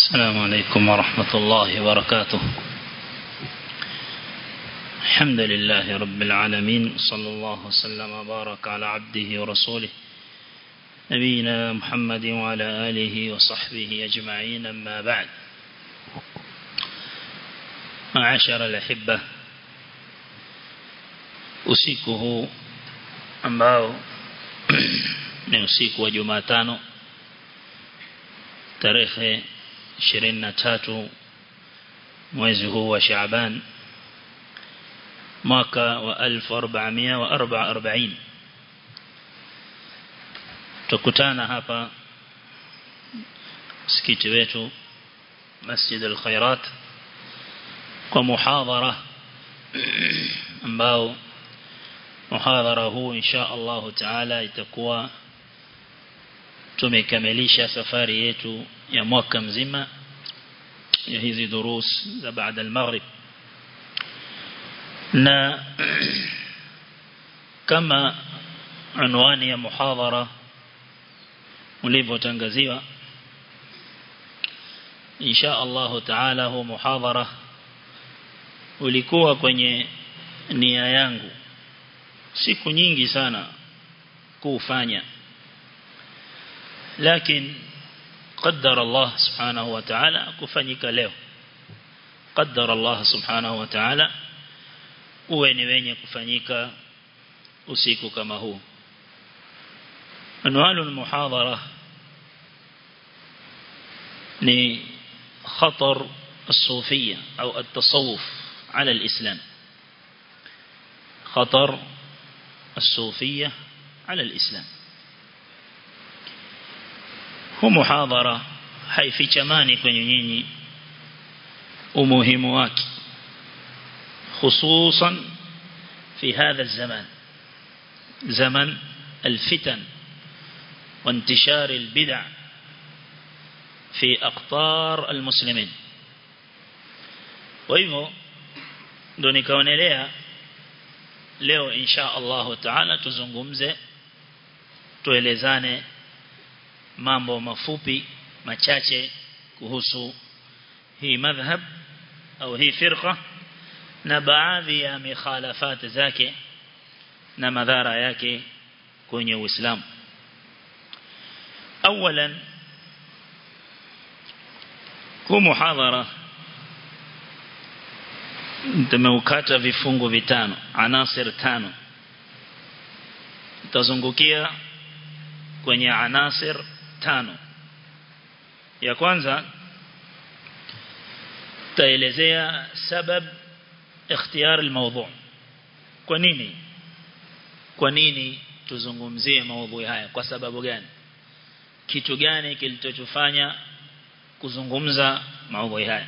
السلام عليكم ورحمة الله وبركاته الحمد لله رب العالمين صلى الله وسلم وبارك على عبده ورسوله نبينا محمد وعلى آله وصحبه أجمعين أما بعد معاشر الأحبة usiku huu ambao ni usiku wa Jumatano tarehe 23 mwezi huu wa Shaaban mwaka wa 1444 tukutana hapa msikiti wetu Masjid al-Khairat kwa muhadhara ambao muhadhara huu insha Allah taala itakuwa tumekamilisha safari yetu ya mwaka mzima ya hizi durus za baada al-maghrib na kama anwani ya muhadhara ulivyotangaziwa insha Allah taala huu muhadhara ulikuwa kwenye nia yangu siku nyingi sana kuufanya lakini قدر الله سبحانه وتعالى kufanyika leo قدر الله سبحانه وتعالى uwe ni wenye kufanyika usiku kama huu anwalu almuhadhara ni خطر الصوفية أو التصوف على الإسلام خطر الصوفية على الإسلام huu muhadhara haifichamani kwenye nyinyi umuhimu wake hususan في هذا الزمان زمن الفتن وانتشار البدع في أقطار المسلمين وإذا ndo nikaonelea leo insha Allah taala tuzungumze tuelezane mambo mafupi machache kuhusu hii madhhab au hii firqa na baadhi ya mikhalafat zake na madhara yake kwenye Uislamu اولا huu muhadhara tumeukata vifungu vitano anasir tano tutazungukia kwenye anasir tano ya kwanza taelezea sabab ikhtiyar almawdu kwa nini kwa nini tuzungumzie maudhui haya kwa sababu gani kitu gani kilichotufanya kuzungumza maudhui haya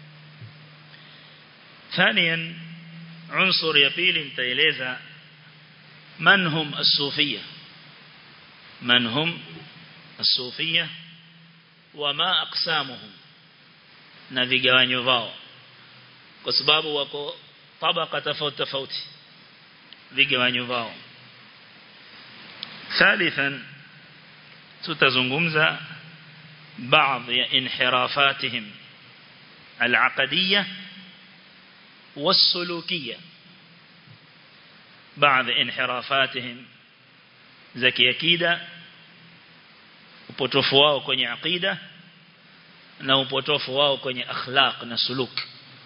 ثانيا عنصر ya pili nitaeleza man hum as-sufiyya man hum as-sufiyya wama aqsamuhum na vigawanyo vao kwa sababu wako tabaka tofauti tofauti vigawanyo vao ثالثا tutazungumza baadhi ya inhirafatihim العقديه والسلوكية بعض انحرافاتهم زكي أكيدة upotofu wao kwenye aqida na upotofu wao kwenye akhlaq na suluk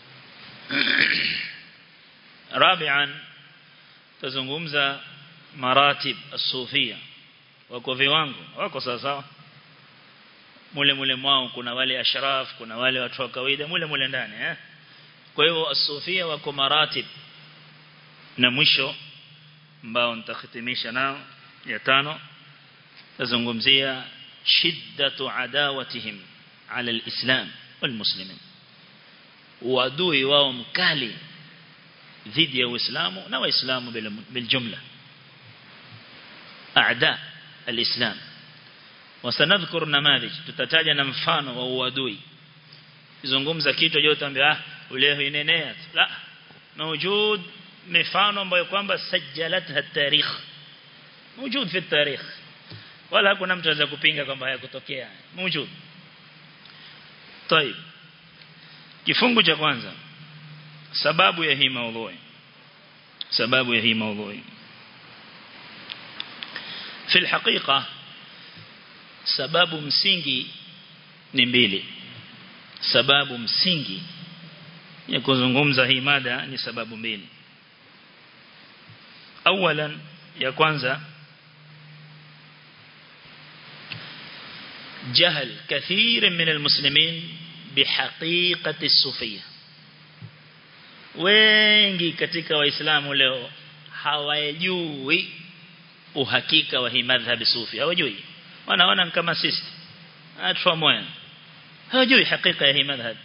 rabian tazungumza maratib as-sufia wako viwango wako sawa sawa mule mule mwao kuna wale ashraf kuna wale watu wa kawaida mule mule ndani eh kwa hivyo asufia wako maratib na mwisho ambao nitakhitimisha nao ya tano tazungumzia shiddatu adawatihim ala alislam walmuslimin uadui wao mkali dhidi ya uislamu na waislamu biljumla aada alislam wasanadhkur namadhij tutataja na mfano wa uadui zungumza kitu yote ambia ule inenea la موجود mifano ambayo kwamba sajalatha tarikh موجود في التاريخ wala hakuna mtu anaweza kupinga kwamba hayakutokea موجود طيب kifungu cha kwanza sababu ya hii maudhui sababu ya hii maudhui في الحقيقة sababu msingi ni mbili sababu msingi ya kuzungumza hii mada ni sababu mbili awalan ya kwanza جهل كثير من المسلمين بحقيقة الصوفية wengi katika waislamu leo hawajui uhakika wa hii madhhabi sufi hawajui wanaona kama sisi atwa moyo hawajui hakika ya hii madhhab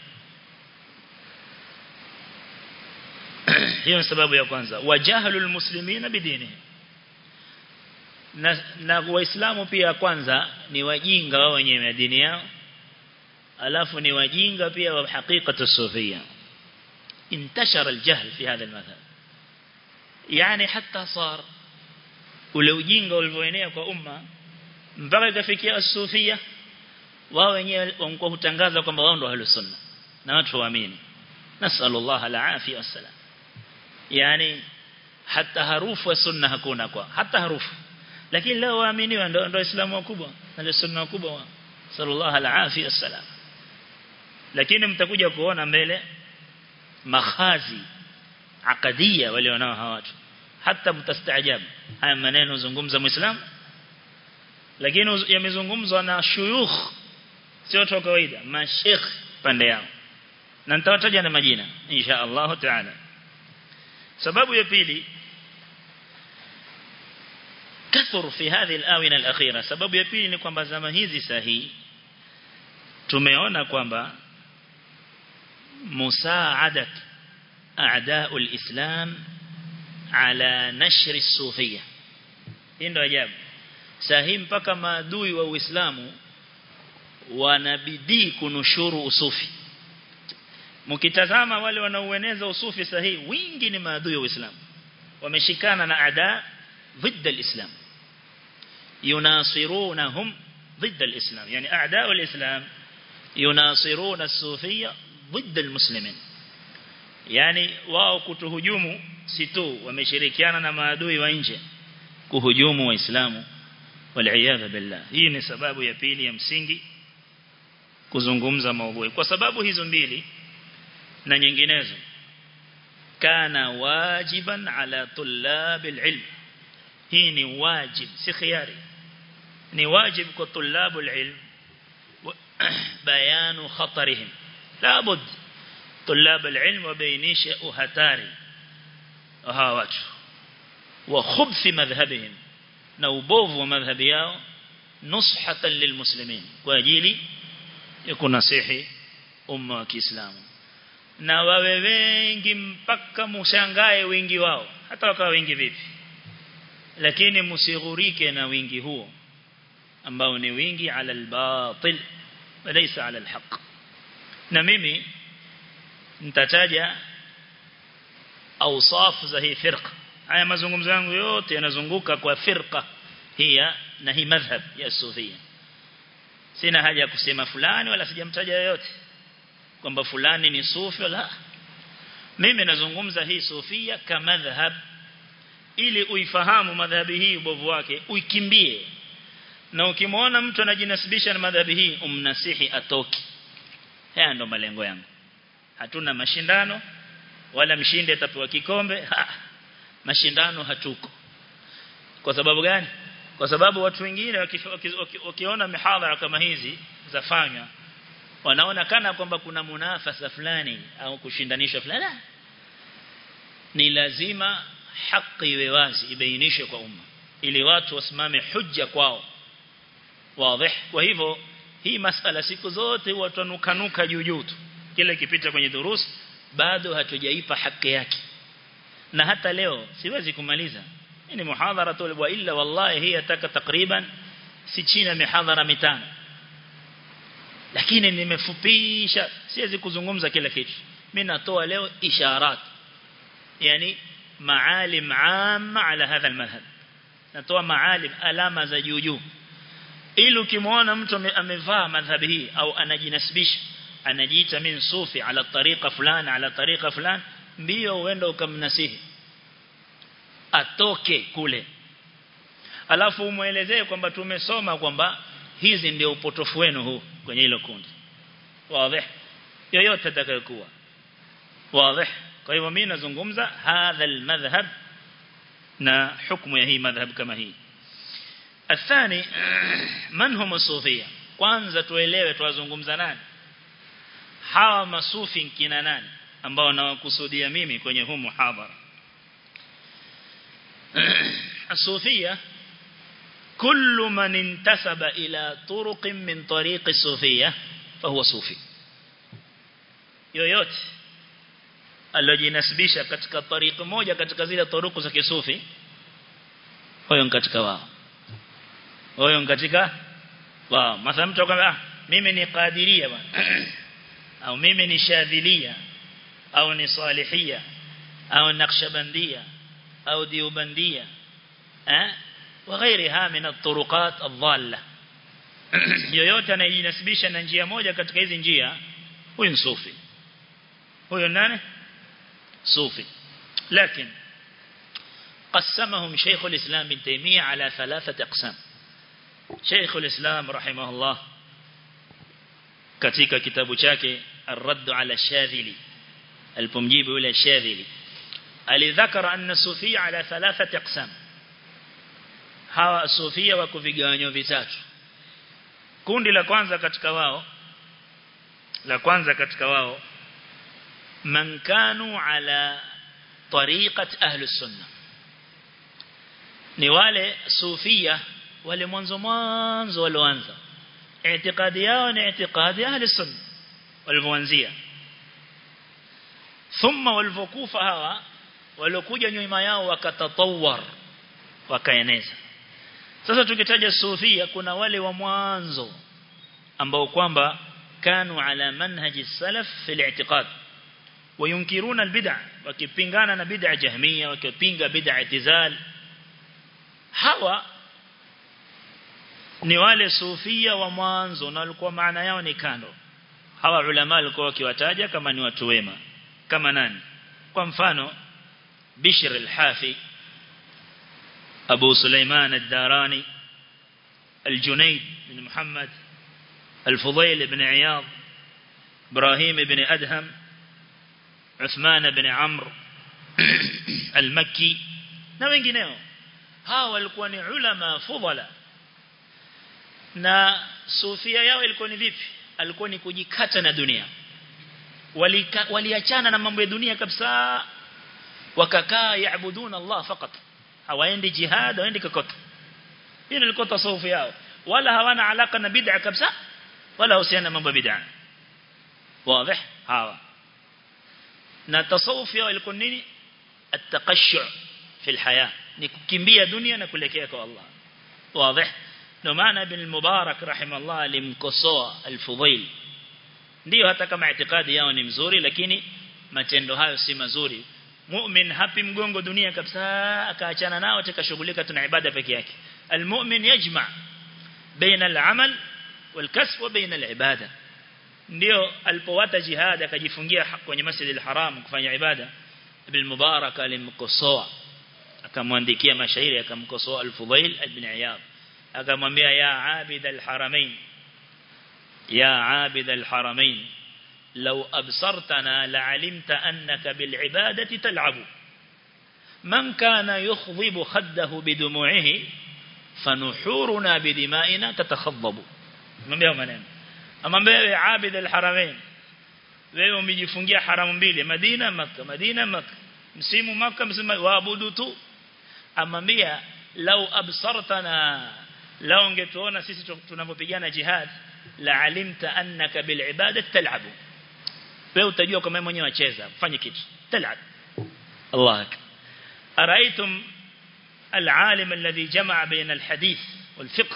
hiyo ni sababu ya kwanza wajahalul muslimina bidini na, na waislamu pia kwanza ni wajinga wao wenyewe dini yao alafu ni wajinga pia wa hakika sufia انتشر الجهل في هذا المذهب يعني حتى صار ule ujinga ulivyoenea kwa umma mpaka ikafikia as-sufia wao wenyewe wamkuwa hutangaza kwamba wao ndio ahlus sunna na watu waamini nasallallahu al-afia wassalam yani hata harufu ya sunna hakuna kwa hata harufu lakini leo waaminiwa ndio ndio islamu wakubwa ndio sunna wakubwa sallallahu al-afia wassalam lakini mtakuja kuona mbele makhazi akadia wale wanao hawa watu hata mtastaajabu haya maneno zungumza muislam lakini yamezungumzwa na shuyukh sio watu wa kawaida mashekh pande yao na nitawataja na majina insha Allah taala sababu ya pili kathur fi hadhi al-awina al-akhira sababu ya pili ni kwamba zama hizi sahihi tumeona kwamba مساعدة أعداء الإسلام على نشر الصوفية ndio ajabu sahi mpaka maadui wa Uislamu wanabidii kunushuru usufi mkitazama wale wanaoeneza usufi sahihi wingi ni maadui wa Uislamu wameshikana na ada ضد الإسلام يناصرونهم ضد الإسلام يعني أعداء الإسلام يناصرون الصوفية ضد المسلمين yani wao kutuhujumu si tu wameshirikiana na maadui wa nje kuhujumu waislamu waliaadha billah hii ni sababu ya pili ya msingi kuzungumza maudhui kwa sababu hizo mbili na nyinginezo kana wajiban ala tulab alilm hii ni wajib si khiari ni wajib kwa tulab alilm bayanu khatarihim لابد طلاب العلم وبينيش أهتاري وهاوات وخبث مذهبهم نوبوف ومذهب ياو نصحة للمسلمين واجيلي يكون نصيحي أمة كإسلام na wawe wengi mpaka mushangae wingi wao hata wakawa wengi vipi lakini msighurike na wingi huo ambao ni wingi ala albatil walaysa ala alhaq na mimi nitataja awsaf za hii firqa haya mazungumzo yangu yote yanazunguka kwa firqa hiya na hii madhhab ya sufia sina haja ya kusema fulani wala sijamtaja yoyote kwamba fulani ni sufi wala mimi nazungumza hii sufia kama madhhab ili uifahamu madhhabi hii ubovu wake uikimbie na ukimwona mtu anajinasibisha na madhhabi hii umnasihi atoki haya ndo malengo yangu hatuna mashindano wala mshinde atapewa kikombe ha, mashindano hatuko kwa sababu gani kwa sababu watu wengine wakiona mihadhara kama hizi zafanywa wanaona kana kwamba kuna munafasa fulani au kushindanisha fulani ni lazima haki iwe wazi ibainishwe kwa umma ili watu wasimame hujja kwao wazi kwa hivyo hii masala siku zote huwa tunukanuka juu juu tu kile kipita kwenye durusi bado hatujaipa haki yake na hata leo siwezi kumaliza hii ni muhadhara tu wa illa wallahi hii ataka takriban si chini ya mihadhara mitano lakini nimefupisha siwezi kuzungumza kila kitu mimi natoa leo isharat yani maalim amma ala hadha almadhhab natoa maalim alama za juu juu ili ukimwona mtu amevaa madhhabi hii au anajinasibisha anajiita min sufi ala tariqa fulani ala tariqa fulani mbio uenda ukamnasihi atoke kule alafu umuelezee kwamba tumesoma kwamba hizi ndio upotofu wenu huu kwenye hilo kundi wazi yoyote atakayokuwa wazi kwa hivyo mimi nazungumza hadha almadhhab na hukumu ya hii madhhab kama hii الثاني من هم الصوفيه kwanza tuelewe tuwazungumza nani hawa masufi kina nani ambao nawakusudia mimi kwenye huu muhadhara الصوفيه كل من انتسب إلى طرق من طريق الصوفية فهو صوفي yoyote alojinasibisha katika tariqa moja katika zile turuku za kisufi huyo katika wao huyo katika wao mathalan mtu akwambia mimi ni qadiria bwana au mimi ni shadhilia au ni salihia au naqshbandia au diubandia eh وغيرها من الطرقات الضالة yoyote anayejinasibisha na njia moja katika hizi njia huyu sufi huyo nani sufi lakini قسمهم شيخ الإسلام بن تيمية على ثلاثة أقسام شيخ الإسلام رحمه الله katika kitabu chake الرد على الشاذلي alipomjibu yule shadhili alidhakara anna sufia ala thalathati aqsam hawa sufia wako vigawanyo vitatu kundi la kwanza katika wao la kwanza katika wao man kanu ala tariqat ahli sunna ni wale sufia wale mwanzo mwanzo walioanza i'tiqadi yao ni i'tiqadi ahli sunna walivyoanzia thumma walivyokufa hawa waliokuja nyuma yao wakatatawar wakaeneza sasa tukitaja sufia kuna wale wa mwanzo ambao kwamba kanu ala manhaji salaf fil i'tiqad وينكرون البدع wakipingana na bid'a jahmia wakipinga bid'a itizal hawa ni wale sufia wa mwanzo na walikuwa maana yao ni kando hawa ulama walikuwa wakiwataja kama ni watu wema kama nani kwa mfano Bishr al-Hafi Abu Sulaiman al-Darani الجنيد بن محمد الفضيل بن عياض إبراهيم بن أدهم عثمان بن عمرو المكي na wengineo hawa walikuwa ni ulama fudhala na sufia yao ilikuwa ni vipi alikuwa ni kujikata na dunia waliachana wali na mambo ya dunia kabisa wakakaa yaabuduna Allah fakat hawaendi jihad hawaendi kokote hiyo ilikuwa tasawuf yao wala hawana alaka na bid'a kabisa wala husiana na mambo ya bid'a wazi hawa na tasawuf yao ilikuwa nini at-taqashshu fi al-haya ni kukimbia dunia na kuelekea kwa Allah wazi ndio maana ibn al-mubarak rahimahullah alimkosoa al-fudhail ndio hata kama itikadi yao ni mzuri lakini matendo hayo si mazuri mu'min hapi mgongo dunia kabisa akaachana nao atakashughulika tuna ibada peke yake almu'min yajma baina al-amal wal-kasb wa baina al-ibada ndio alipowata jihad akajifungia kwenye masjid al-haram kufanya ibada ibn mubarak alimkosoa akamwandikia mashairi akamkosoa al-fudhail ibn iyad akamwambia ya abid al-haramain يا عابد الحرمين لو أبصرتنا لعلمت أنك بالعبادة تلعب من كان يخضب خده بدموعه فنحورنا بدمائنا تتخضب mwambia maneno amwambia wewe abid alharamain wewe umejifungia haramu mbili Madina Makka Madina Makka msimu Makka msimu waabudu tu amwambia lau absartana lau ungetuona sisi tunapopigana jihad la alimta annaka bil ibadati tal'ab wewe utajua kama mwenyewe wacheza fanye kitu tal'ab Allah araitum العالم الذي جمع بين الحديث والفقه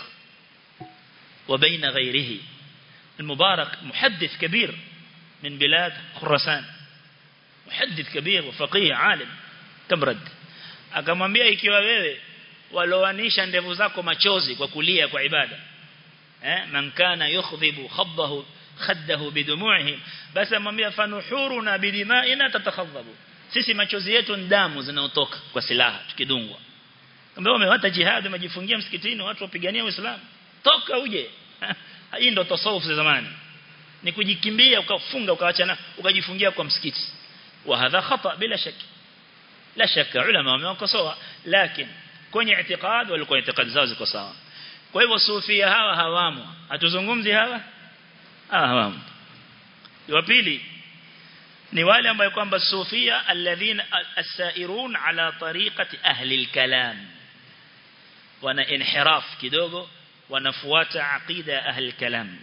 وبين غيره المبارك محدث كبير من بلاد خراسان محدث كبير وفقيه عالم كم رد akamwambia ikiwa wewe waloanisha ndevu zako machozi kwa kulia kwa ibada eh man kana yukhdhibu khabbahu khaddahu bidumu'ihim basi amwambia fanuhuruna bidima'ina tatakhadhabu sisi machozi yetu ni damu zinaotoka kwa silaha tukidungwa kama wamewata jihad wamejifungia msikitini watu wapigania uislamu toka uje hii ndo tasawuf za zamani ni kujikimbia ukafunga ukaachana ukajifungia kwa msikiti wa hadha khata bila shaki la shaka ulama wamewakosoa lakini kwenye itikad walikuwa itikad zao ziko sawa kwa hivyo sufia hawa hawamo hatuzungumzi hawa ah hawamo wa pili ni wale ambao kwamba sufia alladhina as-sairun ala tariqati ahli al-kalam wana inhiraf kidogo wanafuata aqida ahli al-kalam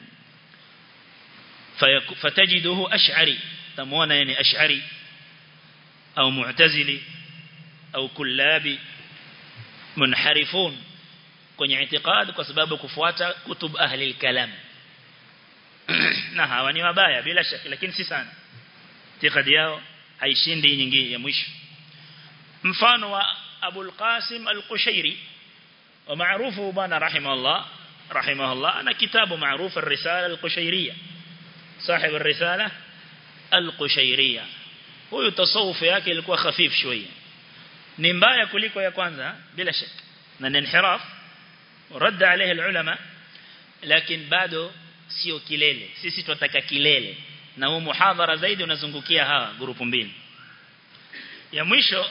fatajiduhu ash'ari tamuona yani ash'ari au mu'tazili au kullabi munharifun kwenye itikad kwa sababu kufuata kutub ahli al-kalam na hawa ni wabaya bila shaka lakini si sana itikadi yao haishindi nyingine ya mwisho mfano wa Abu al-Qasim al-Qushairi wa maarufu bana rahimahullah rahimahullah ana kitabu maarufu ar-risala al-Qushairiyya صاحب الرسالة القشيرية huyu tasawuf yake ilikuwa khafif shويه ni mbaya kuliko ya kwanza bila shaka na ni inhiraf rad عليه العلماء lakini bado sio kilele sisi tunataka kilele na huu muhadhara zaidi unazungukia hawa grupu mbili ya mwisho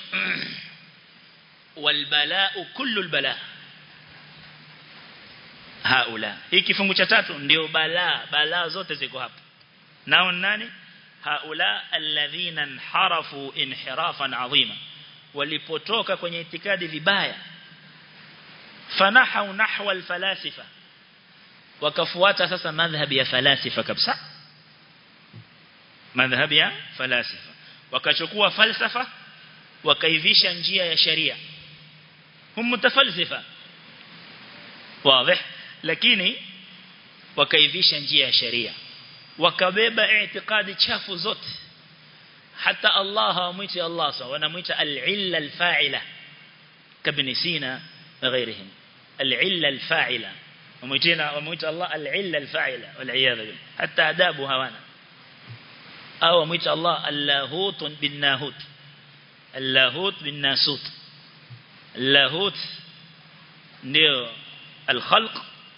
walbalaa kullu albala haula hii kifungu cha tatu ndio balaa balaa zote ziko hapa nao nani haula alladhina inharafu inhirafan adhima walipotoka kwenye itikadi vibaya fanahau nahwa alfalasifa wakafuata sasa madhhabi ya falasifa kabisa madhhabi ya falasifa wakachukua falsafa wakaivisha njia ya sharia hum mutafalsifa wazi lakini wakaivisha njia ya sharia wakabeba itikadi chafu zote hata Allah hawamwiti Allah sawa wanamuita al-illa al-fa'ila kabni sina na ghairihim al-illa al-fa'ila wamuitina wamuita Allah al-illa al-fa'ila wal-iyadha billah hatta adabu hawana au wamuita Allah al-lahut bin-nahut al-lahut bin-nasut al-lahut ndio al-khalq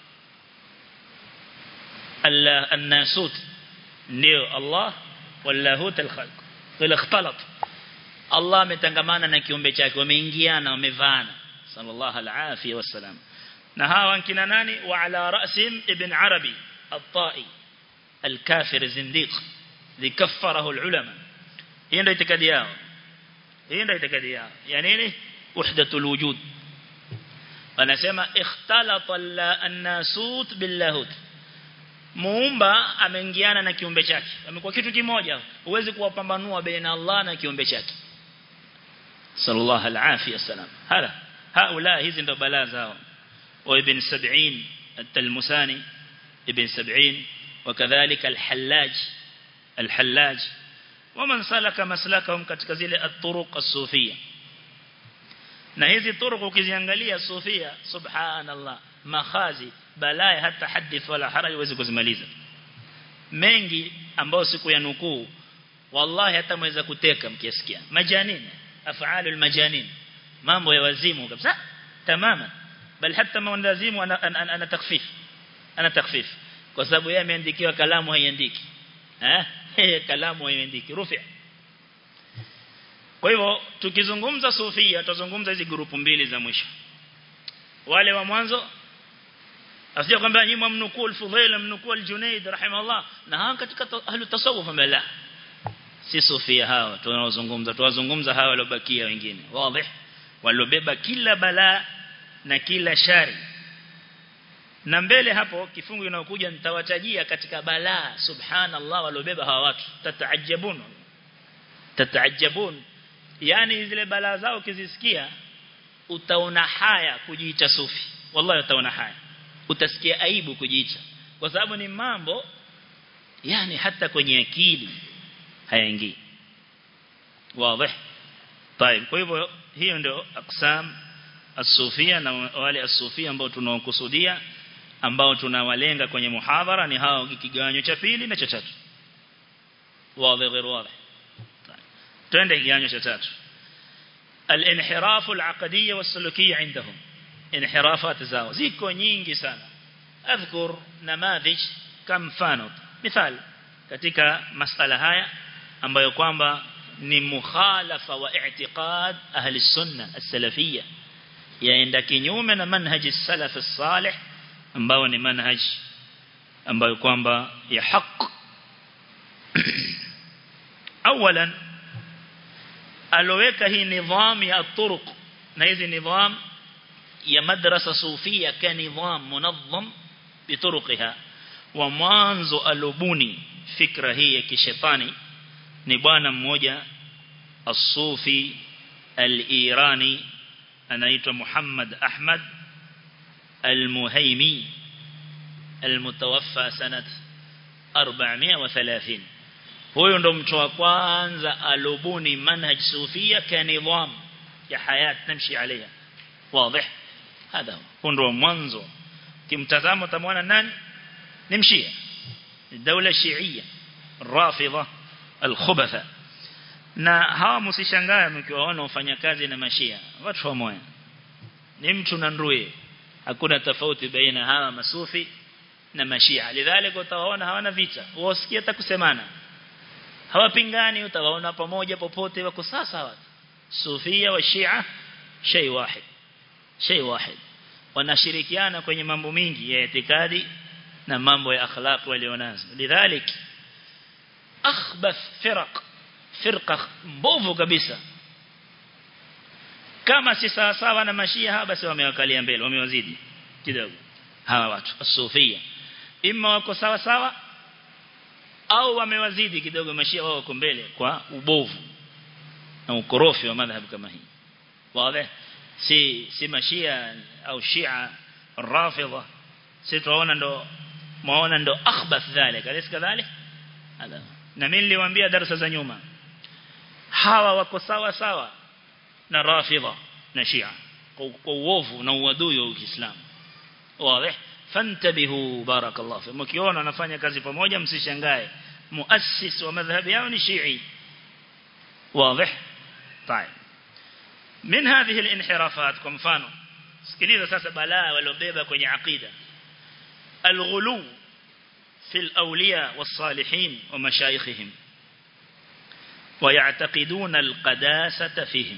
الناسوت ndio Allah walahut alkhalq kila ikhtalat Allah ametangamana na kiumbe chake wameingiana wamevaana sallallahu alafia wasalam na hawa kina nani wa ala ra'sim ibn arabi at-ta'i al-kafir zindiq likaffarahu al-ulama hii ndio itikadi yao hii ndio itikadi yao ya nini wahdatul wujud wanasema ikhtalata an-nasut bil-lahut muumba ameingiana na kiumbe chake amekuwa kitu kimoja huwezi kuwapambanua baina Allah na kiumbe chake sallallahu alaihi wasallam hala haula hizi ndo balaa zao wa ibn 70 at-talmusani ibn 70 وكذلك الحلاج الحلاج ومن سلك مسلكهم katika zile at-turuq as-sufiyya na hizi turuq ukiziangalia sufia subhanallah makhazi balaa hata hadith wala haraj huwezi kuzimaliza mengi ambao siku ya nukuu wallahi hata mweza kuteka mkiasikia majanin afaalul majanin mambo ya wazimu kabisa tamama bal hata mwandazimu ana, ana, ana, ana takfif ana takfif kwa sababu yeye ameandikiwa kalamu haiandiki eh kalamu haiandiki rufi kwa hivyo tukizungumza sufia tutazungumza hizi grupu mbili za mwisho wale wa mwanzo asije kwamba nyinyi mnukuu al-Fudhail mnukuu al-Junayd rahimahullah na hawa katika ahlu tasawuf mbele si sufia hawa tunaozungumza tuwazungumza hawa waliobakia wengine wazi waliobeba kila balaa na kila shari na mbele hapo kifungu kinachokuja nitawatajia katika balaa subhanallah waliobeba hawa watu tataajabun tataajabun yani zile balaa zao ukizisikia utaona haya kujiita sufi wallahi utaona haya utasikia aibu kujiita kwa sababu ni mambo yani hata kwenye akili hayaingii wazi طيب kwa hivyo hiyo ndio aksam as-sufia na wale as-sufia ambao tunaokusudia ambao tunawalenga kwenye muhadhara ni hao kigawanyo cha pili na cha tatu wazi غير واضح twende kigawanyo cha tatu الانحراف العقدية والسلوكية عندهم انحرافات zao ziko nyingi sana اذكر نماذج كم mfano مثال katika masala haya ambayo kwamba ni mukhalafa wa i'tiqad ahli sunna as-salafiyya yaenda kinyume na manhaji salaf as-salih ambao ni manhaj ambayo kwamba ya haq awalan aloweka hii nidham ya turuq na hizi nidham ya madrasa sufia ka nidham munazzam bituruqiha wa mwanzo alobuni fikra hii ya kishetani ni bwana mmoja as-sufi al-irani anaitwa Muhammad Ahmad al-Muhaimi al-mutawaffa sanat 430 huyo ndo mtu wa kwanza alobuni manhaj sufia kanidham ya hayat namshi عليها واضح هذا هو ndo mwanzo kimtazamo tamwona nani nimshia الدولة الشيعية الرافضة الخبثة na hawa msishangae mkiwaona wafanyakazi na mashia watu wa moyo ni mtu na ndue hakuna tofauti baina hawa masufi na mashia lidhalika utawaona hawana vita wasikia hata kusemana hawapingani utawaona pamoja popote wako sasa watu sufia wa shia shay wahid shay wahid wanashirikiana kwenye mambo mingi ya itikadi na mambo ya akhlaq walionazo lidhalik akhbath firaq firqa mbovu kabisa kama si sawa sawa na mashia hawa basi wamewakalia mbele wamewazidi kidogo hawa watu asufia imma wako sawa sawa au wamewazidi kidogo mashia wao wako mbele kwa ubovu na ukorofi wa madhhabu kama hii wazi si si mashia au shia rafidha si tunaona ndo maona ndo akhbath dhalika alis kadhalik na mimi niliwaambia darasa za nyuma hawa wako sawa sawa na rafidha na shia kwa uovu na uadui wa Uislamu wazi fantabihu barakallahu fi mkiona wanafanya kazi pamoja msishangae muassis wa madhhabi yao ni shii واضح طيب من هذه الانحرافات kwa mfano sikiliza sasa balaa waliobeba kwenye aqida الغلو في الأولياء والصالحين ومشايخهم ويعتقدون القداسة فيهم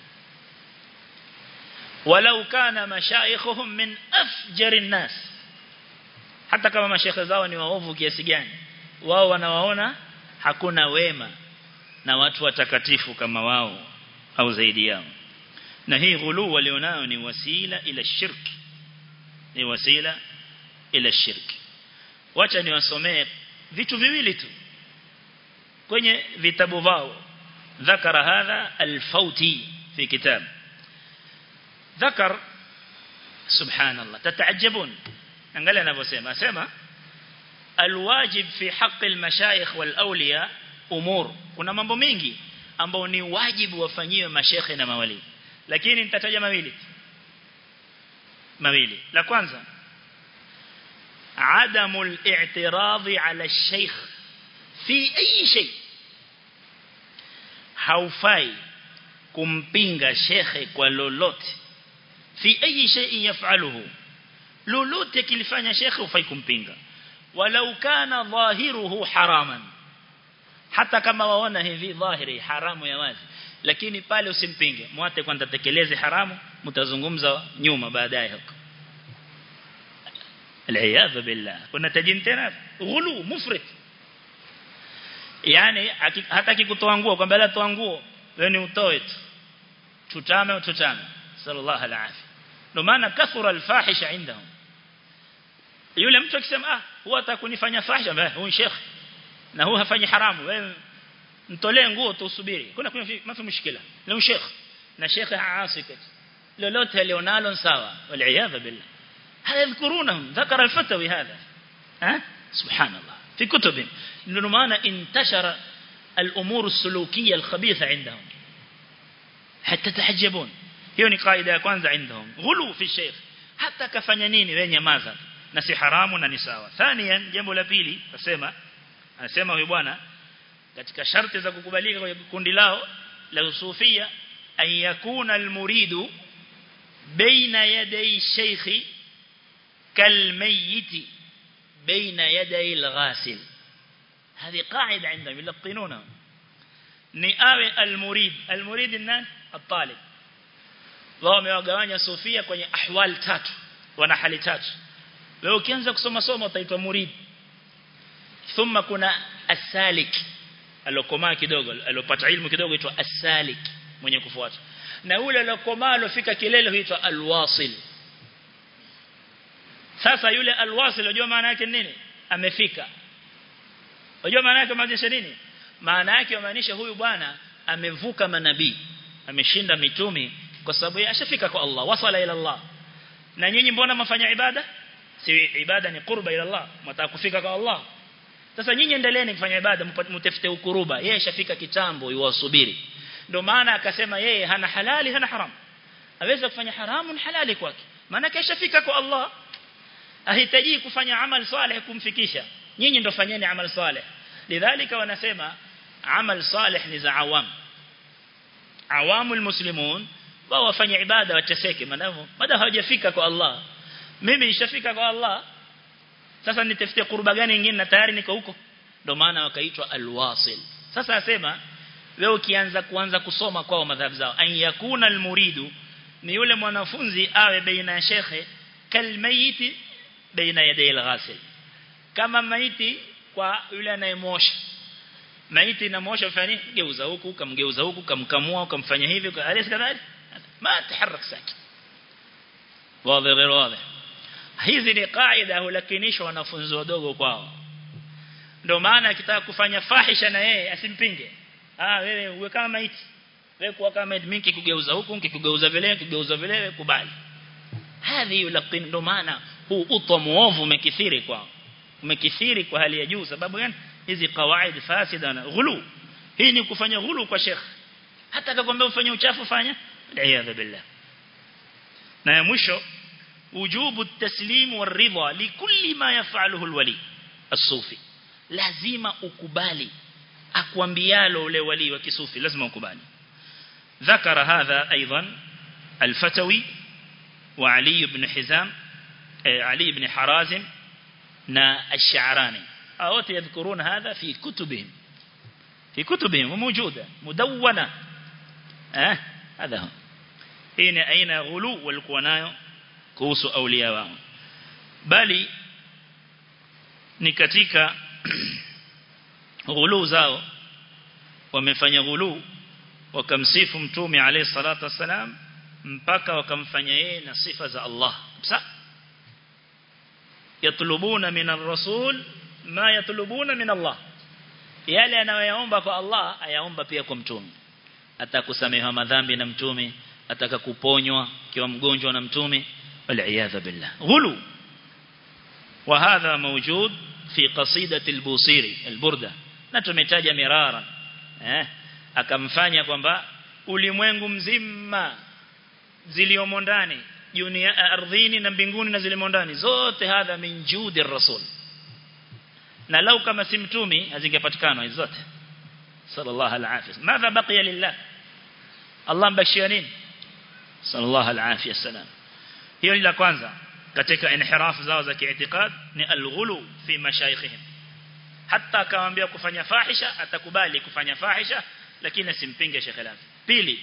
ولو كان مشايخهم من أفجر الناس hata kama mashekhe zao ni waovu kiasi gani wao wanawaona hakuna wema na watu watakatifu kama wao au zaidi yao na hii ghulu walionao ni wasila ila shirki ni wasila ila shirki wacha niwasomee vitu viwili tu kwenye vitabu vao ذكر هذا الفوتي في كتاب ذكر سبحان الله تتعجبون angalia anavyosema asema alwajib fi haqqi almashayikh walawliya umur kuna mambo mengi ambao ni wajibu wafanyiwe mashekhe na mawali lakini nitataja mawili mawili la kwanza عدم الاعتراض على الشيخ في أي شيء haufai kumpinga shekhe kwa lolote fi ayi shay'in yaf'aluhu lolote kilifanya shekhe ufai kumpinga walau kana dhahiruhu haraman hata kama waona hivi dhahiri haramu ya wazi lakini pale usimpinge mwate kwanza tekeleze haramu mtazungumza nyuma baadaye huko العياذ بالله kuna tajin tena ghulu mufrit yani hataki kutoa nguo kwamba la toa nguo wewe ni utoe tu tutame ututame sallallahu alaihi ndio maana kathura alfahisha indahum yule mtu akisema ah huwa atakunifanya fahisha huyu sheikh na huyu hafanyi haramu wewe mtolee nguo tu usubiri kuna kuna mafi mushkila na sheikh na sheikh aasikat lolote alionalo sawa wal billah هذا يذكرونهم ذكر الفتوي هذا ها سبحان الله في كتبهم لأنه معنى انتشر الأمور السلوكية الخبيثة عندهم حتى تحجبون hiyo ni kaida ya kwanza عندهم غلو في الشيخ hata kafanya nini wewe nyamaza na si haramu na ni sawa thaniyan jambo la pili nasema anasema huyu bwana katika sharti za kukubalika kwa kundi lao la usufia an yakuna almuridu baina yaday shaykhi kalmayyit baina yaday alghasil هذه قاعدة عندهم يلقنونها ni awe almurid almurid nani الطالب wao wamewagawanya sufia kwenye ahwal tatu wana hali tatu wewe ukianza kusoma somo utaitwa murid thumma kuna asalik alokomaa kidogo alopata ilmu kidogo huitwa asalik mwenye kufuata na ule alokomaa alofika kilele huitwa alwasil sasa yule alwasil unajua maana yake nini amefika unajua maana yake maanisha nini maana yake maanisha huyu bwana amevuka manabii ameshinda mitumi kwa sababu yeye ashafika kwa Allah wasala ila Allah na nyinyi mbona mfanya ibada si ibada ni qurba ila Allah mtaka kufika kwa Allah sasa nyinyi endeleeni kufanya ibada mtafute ukuruba yeye ashafika kitambo yuwasubiri ndio maana akasema yeye hana halali hana haram aweza kufanya haramu ni halali kwake maana kashafika kwa Allah ahitaji kufanya amal saleh kumfikisha nyinyi ndio fanyeni amal saleh lidhalika wanasema amal saleh ni za awam awamul muslimun wao wafanye ibada wateseke madamu madamu hawajafika kwa Allah mimi nishafika kwa Allah sasa nitafute kurba gani nyingine na tayari niko huko ndio maana wakaitwa alwasil sasa asema wewe ukianza kuanza kusoma kwao madhahabu zao an yakuna almuridu ni yule mwanafunzi awe baina ya shekhe kalmayiti baina yaday alghasil kama maiti kwa yule anayemosha maiti inamosha fani geuza huku kamgeuza huku kamkamua ukamfanya hivi alisi kadhalik ما تحرك ساكن واضح غير واضح hizi ni kaida hulakinishwa wanafunzi wadogo kwao ndio maana akitaka kufanya fahisha na yeye asimpinge ah wewe uwe kama maiti wewe kuwa kama maiti mimi kikugeuza huku kikugeuza vile kikugeuza vile kubali hadhi yulakin ndio maana huu utwa muovu umekithiri kwao umekithiri kwa hali ya juu sababu gani hizi kawaid fasida na ghulu hii ni kufanya ghulu kwa sheikh hata akakwambia ufanye uchafu fanya والعياذ بالله na ya mwisho wujubu at-taslim war-ridha likulli ma yaf'aluhu al-wali as-sufi lazima ukubali akwambialo ule wali wa kisufi lazima ukubali ذكر هذا ايضا الفتوي وعلي بن حزام علي بن حرازم نا الشعراني او يذكرون هذا في كتبهم في كتبهم وموجوده مدونه اه هذا هو hii ni aina ya ghulu walikuwa nayo kuhusu aulia wao bali ni katika ghulu zao wamefanya ghulu wakamsifu mtume alayhi salatu wasalam mpaka wakamfanya yeye na sifa za Allah sa yatlubuna min ar-rasul ma yatlubuna min Allah yale anayoyaomba kwa Allah ayaomba pia kwa mtume atakusamehewa madhambi na mtume ataka kuponywa kiwa mgonjwa na mtume wal billah ghulu وهذا موجود في قصيدة البوصيري البردة na tumetaja mirara eh akamfanya kwamba ulimwengu mzima ziliomo ndani dunia ardhini na mbinguni na zilimo ndani zote hadha min judi rasul na lau kama si mtumi hazingepatikana hizo zote sallallahu alaihi wasallam madha baqiya lillah Allah mbashia nini sallallahu alaihi wasallam hiyo ni la kwanza katika inhiraf zao za kiitikad ni alghulu fi mashayikhihim hata akamwambia kufanya fahisha atakubali kufanya fahisha lakini asimpinge Sheikh Lafi pili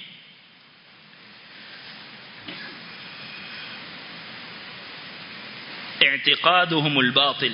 اعتقادهم الباطل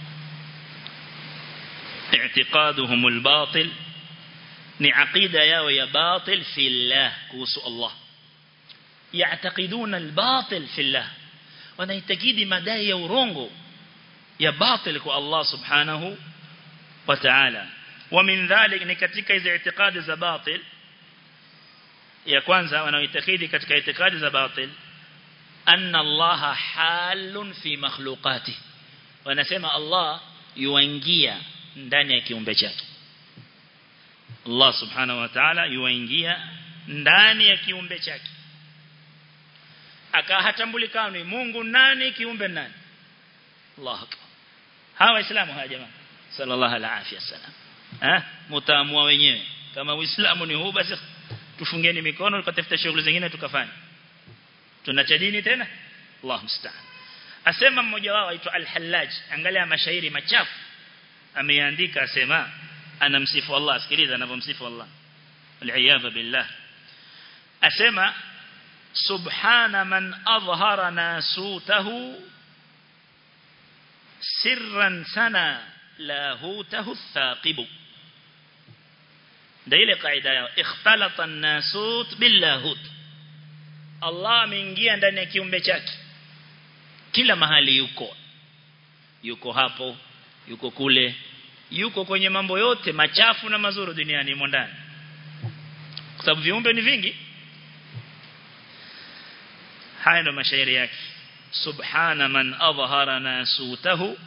اعتقادهم الباطل ni aqida yao ya batil fi Allah kuhusu Allah yaatakiduna albatil fi Allah wanaitakidi madai ya urongo ya batil kwa Allah subhanahu wa ta'ala wa min dhalik ni katika hizo itikadi za batil ya kwanza wanaoitakidi katika itikadi za batil anna Allah halun fi makhluqati wanasema Allah yuingia ndani ya kiumbe chake Allah subhanahu wa ta'ala yuingia ndani ya kiumbe chake akahatambulikana Mungu nani kiumbe nani Allah akbar hawa waislamu hawa jamaa sallallahu alaihi wasallam eh mtaamua wenyewe kama uislamu ni huu basi tufungeni mikono tukatafuta shughuli zingine tukafanya tunacha dini tena Allah musta'an asema mmoja wao aitwa al-Hallaj angalia mashairi machafu ameandika asema anamsifu Allah sikiliza anavyomsifu Allah al billah asema subhana man adhhara nasutahu sirran sana lahutahu thaqibu ndio ile kaida yao ikhtalata an-nasut billahut Allah ameingia ndani ya kiumbe chake kila mahali yuko yuko hapo yuko kule yuko kwenye mambo yote machafu na mazuri duniani imo ndani kwa sababu viumbe ni vingi haya ndo mashairi yake subhana man adhhara nasutahu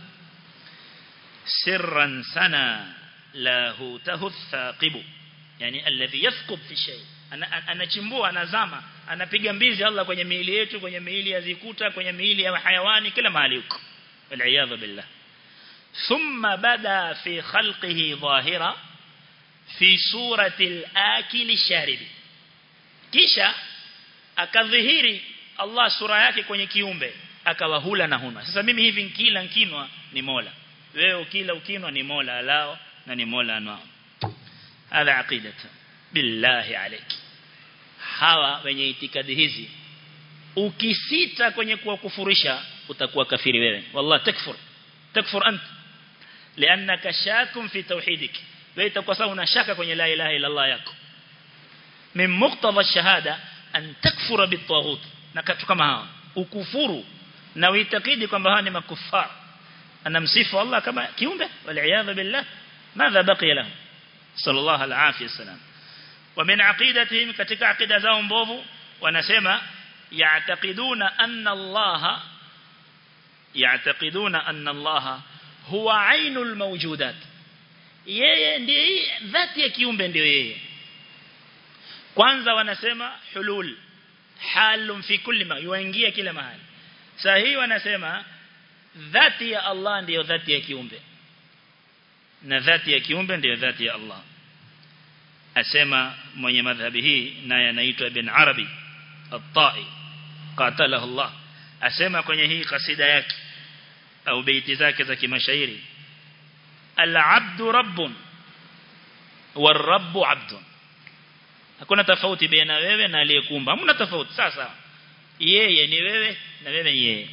sirran sana lahutahu thaqibu yani alladhi yathqub fi shay anachimbua anazama anapiga mbizi Allah kwenye miili yetu kwenye miili ya zikuta kwenye miili ya hayawani kila mahali huko wal billah thumma bada fi khalqihi dhahira fi surati al-akil sharib kisha akadhihiri Allah sura yake kwenye kiumbe akawa hula na huna sasa mimi hivi nkila nkinwa ni Mola wewe ukila ukinwa ni Mola alao na ni Mola anwao hadha aqidatu billahi alayki hawa wenye itikadi hizi ukisita kwenye kuwakufurisha utakuwa kafiri wewe wallahi takfur takfur ant لانك شاك في توحيدك wewe itakuwa sawa una shaka kwenye la ilaha illa Allah yako min muqtada shahada an takfura bitaghut na katu kama hawa ukufuru na uitakidi kwamba hawa ni makufar anamsifu Allah kama kiumbe wal billah madha baqiya lahu sallallahu alaihi wasallam ومن عقيدتهم katika akida zao mbovu wanasema ya'taqiduna anna Allah ya'taqiduna anna Allah huwa ainul mawjudat yeye ndiye dhati ya kiumbe ndio yeye kwanza wanasema hulul halum fi kulli ma yuingia kila mahali sahihi wanasema dhati ya Allah ndiyo dhati ya kiumbe na dhati ya kiumbe ndiyo dhati ya Allah asema mwenye madhhabi hii naye anaitwa Ibn Arabi At-Tai qatalahu Allah asema kwenye hii kasida yake au beiti zake za kimashairi al-abdu rabbun war-rabbu abdun hakuna tofauti baina wewe na aliyekuumba hamna tofauti sasa yeye ni wewe na wewe ni yeye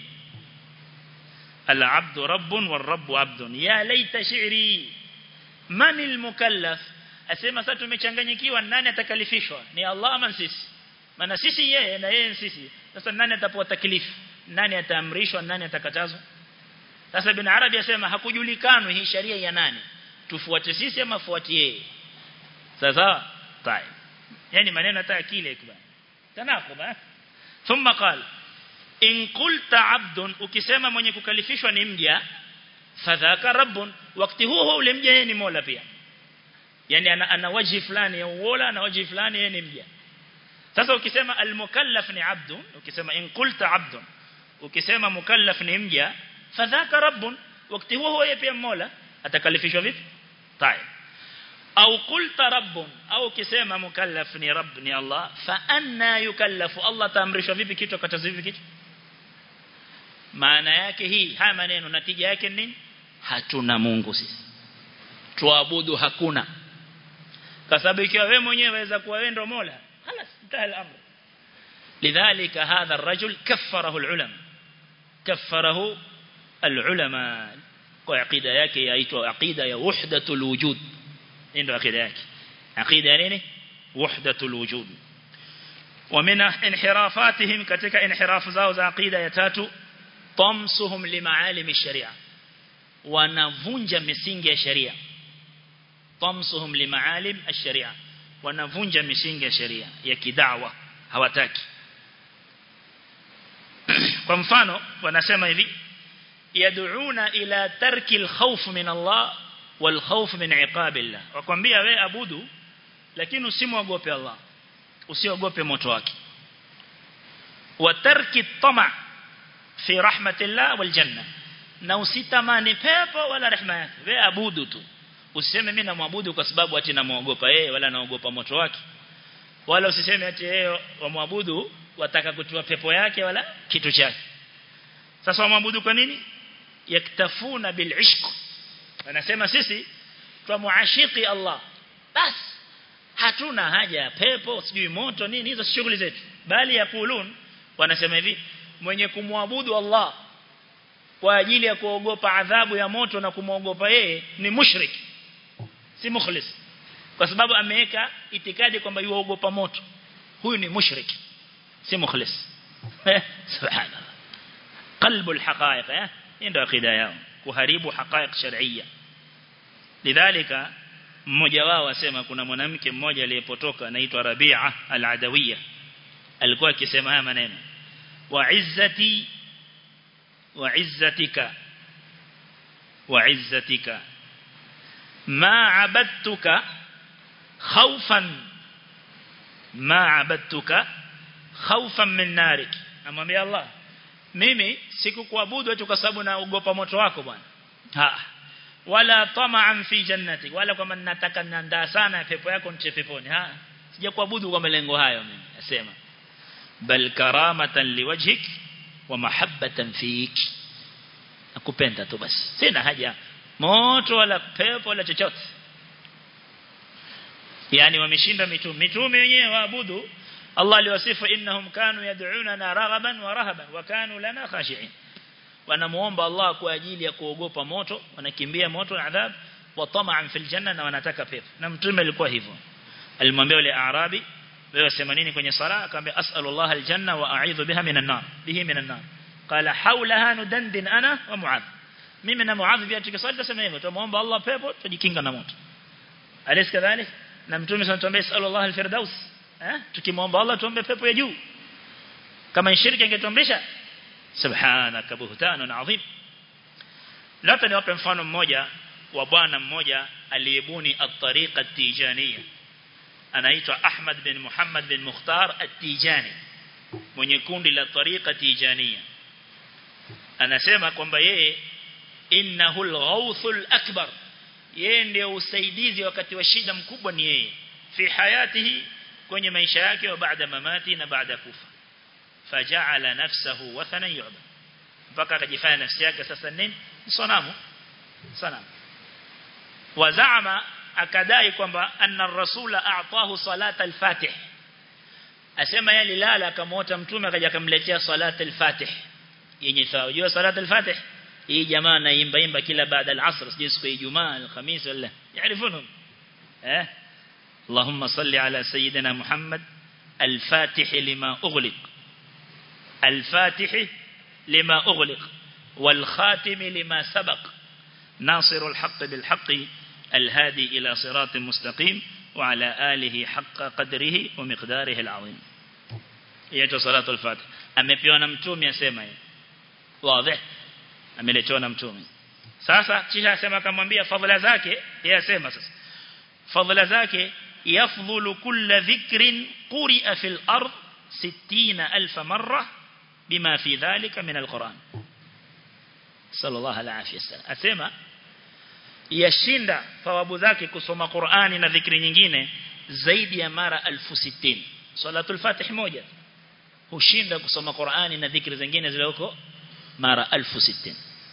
al-abdu rabbun war-rabbu abdun ya laita shi'ri man al-mukallaf asema sasa tumechanganyikiwa nani atakalifishwa ni Allah ama sisi maana sisi yeye na yeye sisi sasa nani atapewa taklifu nani ataamrishwa nani atakatazwa sasa bin arabi asema hakujulikanwa hii sharia ya nani tufuate sisi ama fuate yeye sasa tai yani maneno hata akili ikubali tanaqub eh thumma qala in qulta abdun ukisema mwenye kukalifishwa ni mja fadhaka rabbun wakati huo ule mja yeye ni mola pia yani ana, ana waji fulani ya uola na waji fulani yeye ni mja sasa ukisema almukallaf ni abdun ukisema in qulta abdun ukisema mukallaf ni mja fadhaka rabbun wakati huo yeye pia mola atakalifishwa vipi tayeb au qulta rabbun au ukisema mukallaf ni rabb ni Allah fa anna yukallafu Allah taamrishwa vipi kitu akataza vipi kitu maana yake hii haya maneno natija yake nini hatuna Mungu sisi tuabudu hakuna kwa sababu ikiwa wewe mwenyewe waweza kuwa wewe ndio Mola خلاص انتهى الامر لذلك هذا الرجل كفره العلماء كفره العلماء kwa aqida yake yaitwa aqida ya wahdatul wujud ndio aqida yake aqida nini wahdatul wujud ومن انحرافاتهم katika inhirafu zao za aqida ya tatu tamsuhum limaalim sharia wanavunja misingi ya sharia tamsuhum limaalim ash-sharia wanavunja misingi ya sharia ya kidawa hawataki kwa mfano wanasema hivi yad'una ila tarki al-khawf min Allah wal khawf min iqabillah wakwambia we abudu lakini usimwogope Allah usiogope moto wake wa tarki at-tama' fi rahmatillah wal janna na usitamani pepo wala rehema yake wewe abudu tu usiseme mimi namwabudu kwa sababu ati namuogopa yeye wala naogopa moto wake wala usiseme ati yeye wamwabudu wataka kutoa pepo yake wala kitu chake sasa wamwabudu kwa nini yaktafuna bil ishq anasema sisi twamuashiki Allah bas hatuna haja ya pepo sijui moto nini hizo shughuli zetu bali yakulun wanasema hivi mwenye kumwabudu Allah kwa ajili ya kuogopa adhabu ya moto na kumwogopa yeye ni mushrik si mukhlis kwa sababu ameweka itikadi kwamba yuogopa moto huyu ni mushrik si mukhlis subhanallah qalbu alhaqaiq eh ndio akida yao kuharibu haqaiq shar'iyya lidhalika mmoja wao asema kuna mwanamke mmoja aliyepotoka anaitwa Rabi'a al-Adawiyya alikuwa akisema haya maneno wa izzati wa izzatika wa izzatika ma abadtuka khawfan ma abadtuka khawfan min narik amwambia Allah mimi sikukuabudu eti kwa sababu naogopa moto wako bwana ha wala tama'an fi jannati wala kama nataka nandaa sana pepo yako nche peponi ha sijakuabudu kwa malengo hayo mimi nasema bal karamatan liwajhik wa mahabbatan fik nakupenda tu basi sina haja moto wala pepo wala chochote yani wameshinda mitume mitume wenyewe waabudu Allah aliwasifu innahum kanu yad'unana raghaban wa rahaban wa kanu lana khashi'in wanamuomba Allah kwa ajili ya kuogopa moto wanakimbia moto na adhab wa tama'an fil janna na wanataka pepo na mtume alikuwa hivyo alimwambia yule arabi wewe sema nini kwenye sala akamwambia as'alu Allah aljanna wa a'udhu biha minan nar bihi minan nar qala hawlaha nudandin ana wa mu'adh mimi na mu'adh pia tukisali tuseme hivyo tumuomba Allah pepo tujikinga na moto alis kadhalik na mtume sanatuambia as'alu Allah alfirdaus eh tukimwomba Allah tuombe pepo ya juu kama shirki ingetuamrisha subhanaka buhtanun adhim labda niwape mfano mmoja wa bwana mmoja aliyebuni at-tariqa at-tijaniyya anaitwa Ahmad bin Muhammad bin Mukhtar at-Tijani mwenye kundi la tariqa tijaniyya anasema kwamba yeye innahu al-ghawthul akbar yeye ndio usaidizi wakati wa shida mkubwa ni yeye fi hayatihi kwenye maisha yake wa baada mamati na baada kufa faja'ala nafsahu wathanan yu'bad mpaka akajifanya nafsi yake sasa nini sanamu sanamu wazaama akadai kwamba anna rasula a'tahu salata al-fatih asema yeye alilala akamwota mtume akaja akamletea salata al-fatih yenye sawa unajua salata al-fatih hii jamaa naimba imba kila baada al-asr sije siku ya Ijumaa al-Khamis wala yaarifunhum eh اللهم صل على سيدنا محمد الفاتح لما أغلق الفاتح لما أغلق والخاتم لما سبق ناصر الحق بالحق الهادي إلى صراط مستقيم وعلى آله حق قدره ومقداره العظيم يجو صلاة الفاتح أمبيو نمتومي أسيما واضح أملتو نمتومي sasa kisha asema akamwambia fadhila zake yeye asema sasa fadhila zake yafdhulu kulla dhikrin quri'a fil ard 60000 marra bima fi dhalika min alquran sallallahu alaihi wasallam asema yashinda thawabu zake kusoma Qur'ani na dhikri nyingine zaidi ya mara 1060 salatul fatih moja hushinda kusoma Qur'ani na dhikri zingine zile huko mara 1060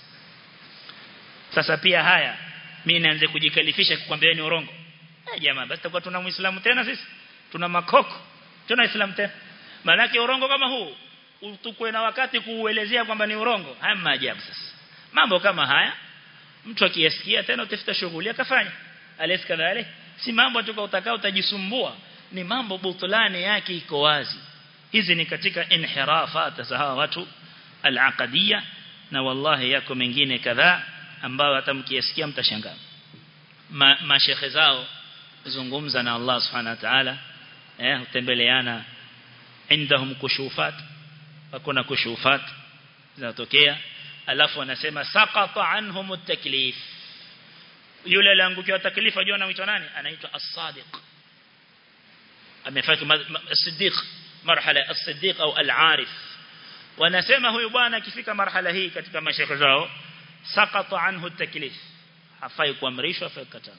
sasa pia haya mimi naanze kujikalifisha kukwambia ni urongo eh jamaa basi tutakuwa tuna muislamu tena sisi tuna makoko tuna islam tena maana urongo kama huu utukwe na wakati kuuelezea kwamba ni urongo haya maajabu sasa mambo kama haya mtu akiyasikia tena utafuta shughuli akafanya alis kadhalik si mambo tuka utakao utajisumbua ni mambo butulani yake iko wazi hizi ni katika inhirafat za hawa watu al-aqadiyya na wallahi yako mengine kadhaa ambao hata mkiyasikia mtashangaa ma, mashekhe zao zungumza na Allah subhanahu wa ta'ala eh utembeleana indahum kushufat wakuna kushufat zinatokea alafu wanasema saqata anhum at-taklif yule aliangukiwa taklifa unajua anaitwa nani anaitwa as-sadiq amefanya as-siddiq marhala as-siddiq au al-arif wanasema huyu bwana akifika marhala hii katika mashekhe zao sakata anhu taklif hafai kuamrishwa hafai kukatazwa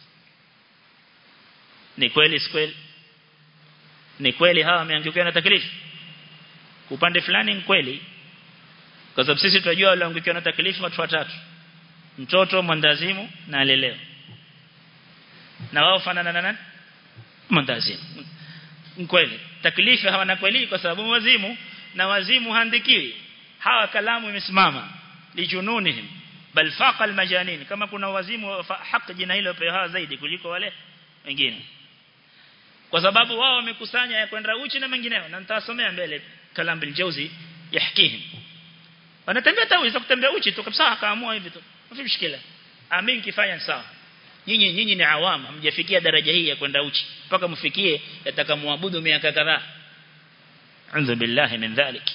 ni kweli si kweli ni kweli hawa wameangukiwa na taklifu upande fulani ni kweli kwa sababu sisi tunajua wale waangukiwa na taklifu watu watatu mtoto mwandazimu na aleleo na wao fanana na nani mwandazimu kweli taklifu hawana kweli kwa sababu wazimu na wazimu handikiwi hawa kalamu imesimama lijununihim bal faqa almajanin kama kuna wazimu haki jina hilo pewa zaidi kuliko wale wengine kwa sababu wao wamekusanya ya kwenda uchi na mengineo na nitasomea mbele kalam bil jawzi yahkihim wanatembea tawi za kutembea uchi tu kabisa akaamua hivi tu mfi mshikila amin kifanya sawa nyinyi nyinyi ni awam hamjafikia daraja hii ya kwenda uchi mpaka mfikie yatakamwabudu miaka kadhaa anza billahi min dhalik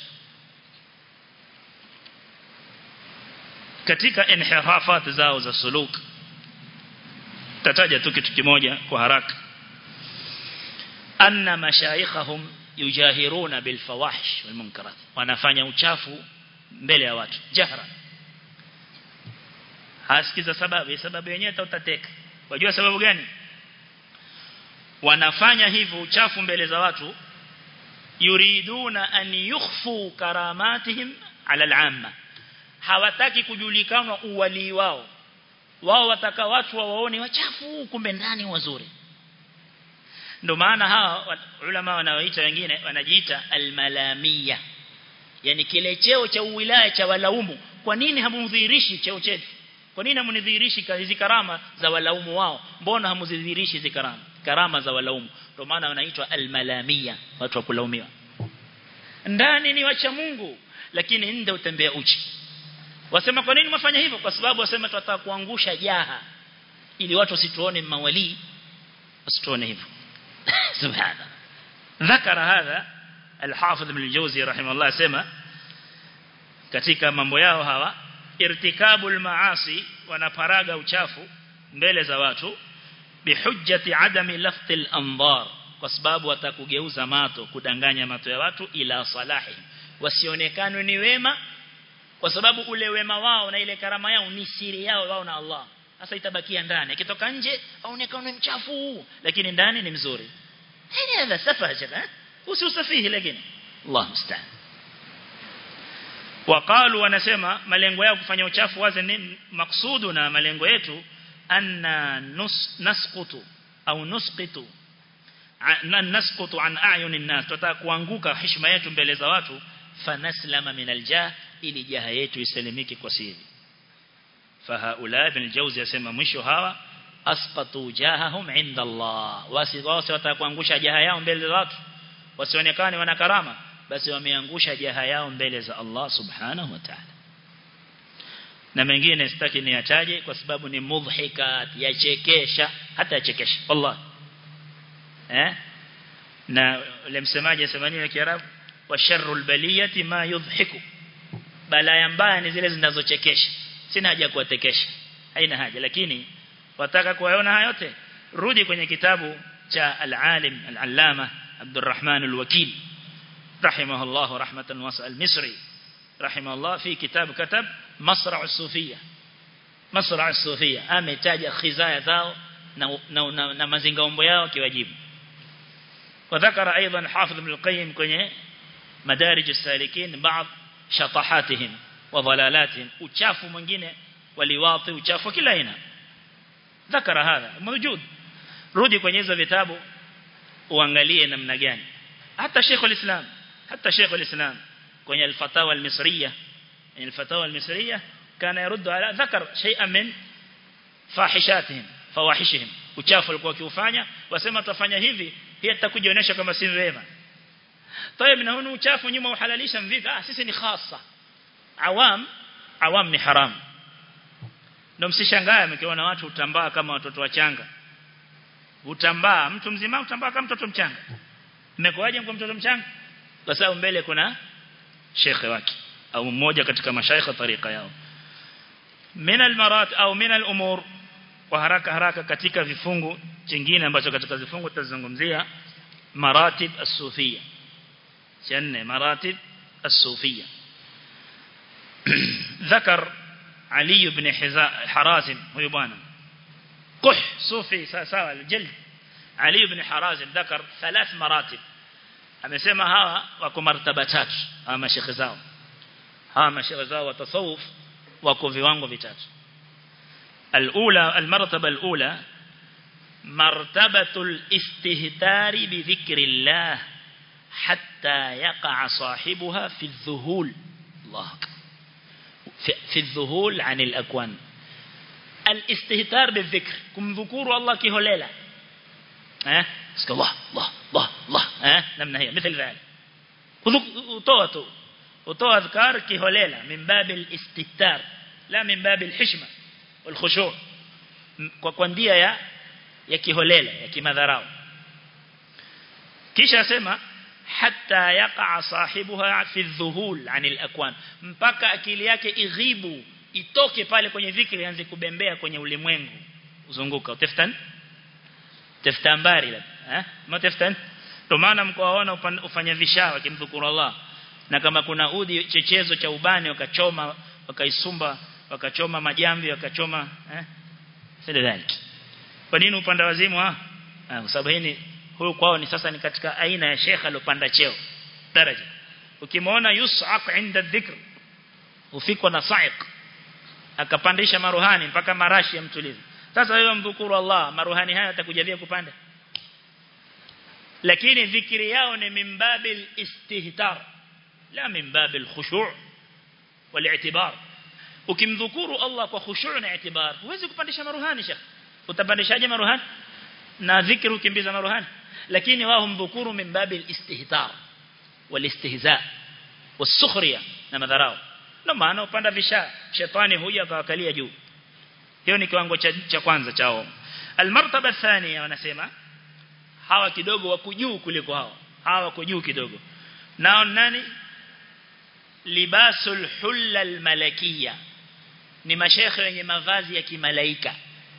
katika inhirafat zao za suluk tataja tu kitu kimoja kwa haraka anna mashayikhahum yujahiruna bil fawahish wal munkarat wanafanya uchafu mbele ya watu jahra hasikiza sababu sababu yenyewe utateka wajua sababu gani wanafanya hivyo uchafu mbele za watu yuriduna an yukhfu karamatihim ala al-amma hawataki kujulikana uwali wao wao wataka watu wawaone wachafu kumbe ndani wazuri ndio maana hawa ulama wanaoita wengine wanajiita almalamia yani kile cheo cha uwilaya cha walaumu kwa nini hamudhihirishi cheo chetu kwa nini hamunidhihirishi hizi karama za walaumu wao mbona hamudhihirishi hizi karama karama za walaumu ndio maana wanaitwa almalamia watu wa kulaumiwa ndani ni wacha Mungu lakini nje utembea uchi wasema kwa nini mfanya hivyo kwa sababu wasema tunataka kuangusha jaha ili watu wasituone mawali wasituone hivyo subhana ذكر هذا الحافظ ابن الجوزي رحمه الله سما katika mambo yao hawa irtikabul maasi wanaparaga uchafu mbele za watu bihujjati adami laftil anzar kwa sababu watakugeuza mato kudanganya mato ya watu ila salahi wasionekane ni wema kwa sababu ule wema wao na ile karama yao ni siri yao wao na Allah sasa itabakia ndani akitoka nje aonekane mchafu lakini ndani ni mzuri hili hadha safaha usiusafihi lakini Allah musta'an waqalu wanasema malengo yao kufanya uchafu wazi ni maksudu na malengo yetu anna nus, nasqutu au nusqitu nasqutu an a'yunin nas tutataka kuanguka heshima yetu mbele za watu fanaslama min aljah ili jaha yetu isalimike kwa siri fahaula ibn al-jawzi yasema mwisho hawa asqatu jahahum inda Allah wasi wasi watakuangusha jaha yao mbele za watu wasionekane wana karama basi wameangusha jaha yao mbele za Allah subhanahu wa ta'ala na mengine sitaki niyataje kwa sababu ni mudhikat yachekesha hata yachekesha Allah eh na ule msemaji asemani ya Kiarabu wa sharrul baliyati ma yudhiku balaya mbaya ni zile zinazochekesha sina haja kuwatekesha haina haja lakini wataka kuyaona haya yote rudi kwenye kitabu cha al-alim al-allama Abdurrahman al-Wakil rahimahullah rahmatan wasa al-Misri rahimahullah fi kitab katab Masra' as-Sufiyya Masra' as-Sufiyya ametaja khizaya zao na na, na, na mazingaombo yao kiwajibu وذكر ايضا حافظ ابن القيم kwenye مدارج السالكين بعض شطحاتهم وضلالاتهم uchafu mwingine waliwati uchafu kila aina ذكر هذا موجود rudi kwenye hizo vitabu uangalie namna gani hata Sheikh al-Islam hata Sheikh al-Islam kwenye al-Fatawa al-Misriya al-Fatawa al-Misriya kana yaruddu ala dhakar shay'an min fahishatihim fawahishihim uchafu walikuwa kiufanya wasema tutafanya hivi pia tutakujionyesha kama si wema طيب na hunu uchafu nyuma uhalalisha mvipi ah sisi ni khasa awam awam ni haram ndio msishangae mkiona watu utambaa kama watoto wachanga utambaa mtu mzima utambaa kama mtoto mchanga mmekuaje kwa mtoto mchanga kwa sababu mbele kuna shekhe wake au mmoja katika mashaikha tariqa yao min almarat au min alumur kwa haraka haraka katika vifungu chingine ambacho katika vifungu tutazungumzia maratib as-sufiyya channe maratib as-sufiyya ذكر Ali ibn Harazim huyo bwana kuh sufi sawa aljald Ali ibn Harazim ذكر ثلاث مراتب amesema hawa wako martaba tatu hawa mashekhe zao hawa mashekhe zao wa tasawuf wako viwango vitatu الأولى المرتبة الأولى مرتبة الاستهتار بذكر الله حتى يقع صاحبها في الذهول الله في, في الذهول عن الأكوان الاستهتار بالذكر كم ذكور الله كهليلة ها اسك الله الله الله الله ها نمنا هي مثل ذلك وطوته وطوة أذكار كهليلة من باب الاستهتار لا من باب الحشمة والخشوع kwa kwa ndia ya ya kiholela ya kimadharau kisha sema hatta yaqa sahibuha fi dhuhul anil akwan mpaka akili yake ighibu itoke pale kwenye dhikri ianze kubembea kwenye ulimwengu uzunguka utaftan taftambari la eh mataftan ndio maana mkoaona ufanya vishawa kimdhukuru Allah na kama kuna udi chechezo cha ubani wakachoma wakaisumba wakachoma majambi wakachoma eh sidhaliki kwa nini upanda wazimu ah kwa sababu hii huyu kwao ni sasa ni katika aina ya sheikh alopanda cheo daraja ukimwona yus'aq inda dhikr ufikwa na sa'iq akapandisha maruhani mpaka marashi ya mtulivu sasa wewe mdhukuru Allah maruhani haya atakujavia kupanda lakini dhikri yao ni mimbabil istihtar la mimbabil khushu' wal-i'tibar ukimdhukuru Allah kwa khushu' na i'tibar huwezi kupandisha maruhani shekh utapandishaje maruhani na dhikri ukimbiza maruhani lakini wao mdhukuru min babil istihtar walistihza wasukhriya na madharau ndio maana upanda visha shetani huja akawakalia juu hiyo ni kiwango cha, cha kwanza chao almartaba thania wanasema hawa kidogo wako juu kuliko hao hawa wako juu kidogo nao nani libasul hulla almalakiyya ni mashekhe wenye mavazi ya kimalaika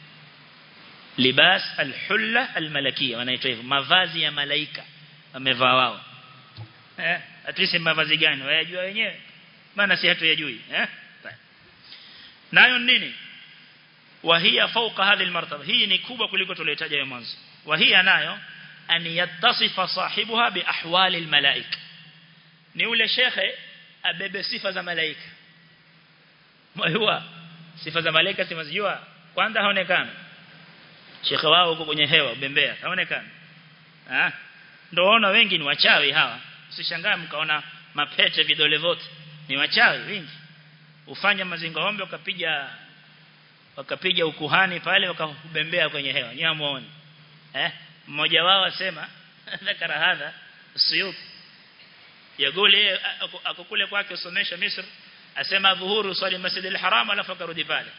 libas alhulla almalakia wanaitwa hivyo mavazi ya malaika wamevaa wao eh atuisi mavazi gani wayajua wenyewe maana si hatu yajui eh nayo nini wahia fauka hadhi almartaba hii ni kubwa kuliko tuliotaja ya mwanzo wahia nayo an yattasifa sahibuha bi ahwali almalaika ni ule shekhe abebe sifa za malaika mwajua sifa za malaika simazijua kwanza haonekana shekhe wao huko kwenye hewa bembea haonekana ah ndio ona wengi ni wachawi hawa usishangae mkaona mapete vidole vote ni wachawi wengi ufanya mazinga ombe ukapiga wakapiga ukuhani pale wakabembea kwenye hewa nyamuone eh mmoja wao asema dhakara hadha suyuti yagule akokule kwake usomesha Misri asema dhuhuru swali masjid al-haram alafu akarudi pale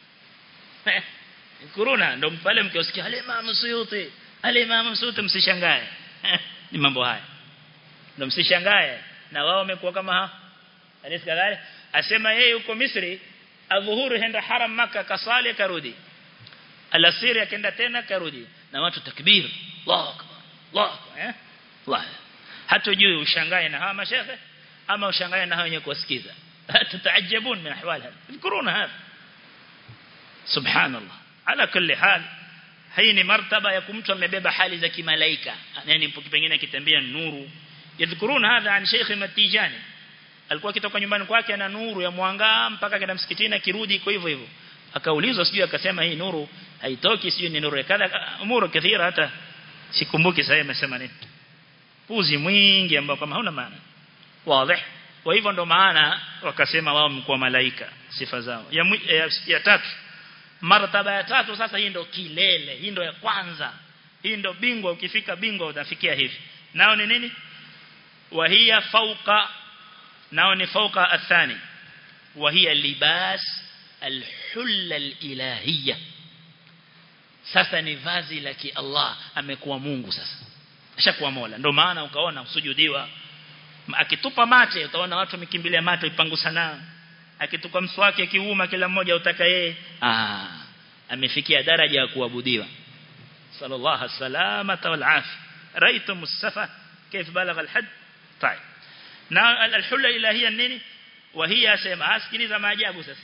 kuruna ndo pale mkiosikia ale Imam Suyuti ale Imam Suyuti msishangae ni mambo haya ndo msishangae na wao wamekuwa kama ha alisikadhali asema yeye yuko Misri adhuhuru henda haram maka kasali karudi alasiri akaenda tena karudi na watu takbir Allahu akbar Allahu eh Allah hatujui ushangae na hawa mashehe ama ushangae na hawa wenye kusikiza tutaajabun min ahwal hada kuruna hapa subhanallah ala kulli hal hii ni martaba ya kumtu amebeba hali za kimalaika yani pengine akitembea nuru yadhkuruna hadha an Sheikh Matijani alikuwa akitoka nyumbani kwake ana nuru ya mwanga mpaka kenda msikitini akirudi kwa hivyo hivyo akaulizwa sijui akasema hii nuru haitoki sijui ni nuru ya kadha umuru kathira hata sikumbuki sasa amesema nini puzi mwingi ambao kama hauna maana wazi kwa hivyo ndo maana wakasema wao mkuu malaika sifa zao ya, ya, ya tatu martaba ya tatu sasa hii ndo kilele hii ndo ya kwanza hii ndo bingwa ukifika bingwa utafikia hivi nao ni nini wahia fauka nao ni fauka athani wahia libas alhulla alilahiyya sasa ni vazi la ki Allah amekuwa Mungu sasa ashakuwa Mola ndio maana ukaona usujudiwa akitupa mate utaona watu wamekimbilia mate ipangu sana akitupa mswaki akiuma kila mmoja utaka yeye ah amefikia daraja ya kuabudiwa sallallahu salamata wal afi raitu mustafa كيف بلغ الحد طيب na alhulla ilahia nini wahia sema asikiliza maajabu sasa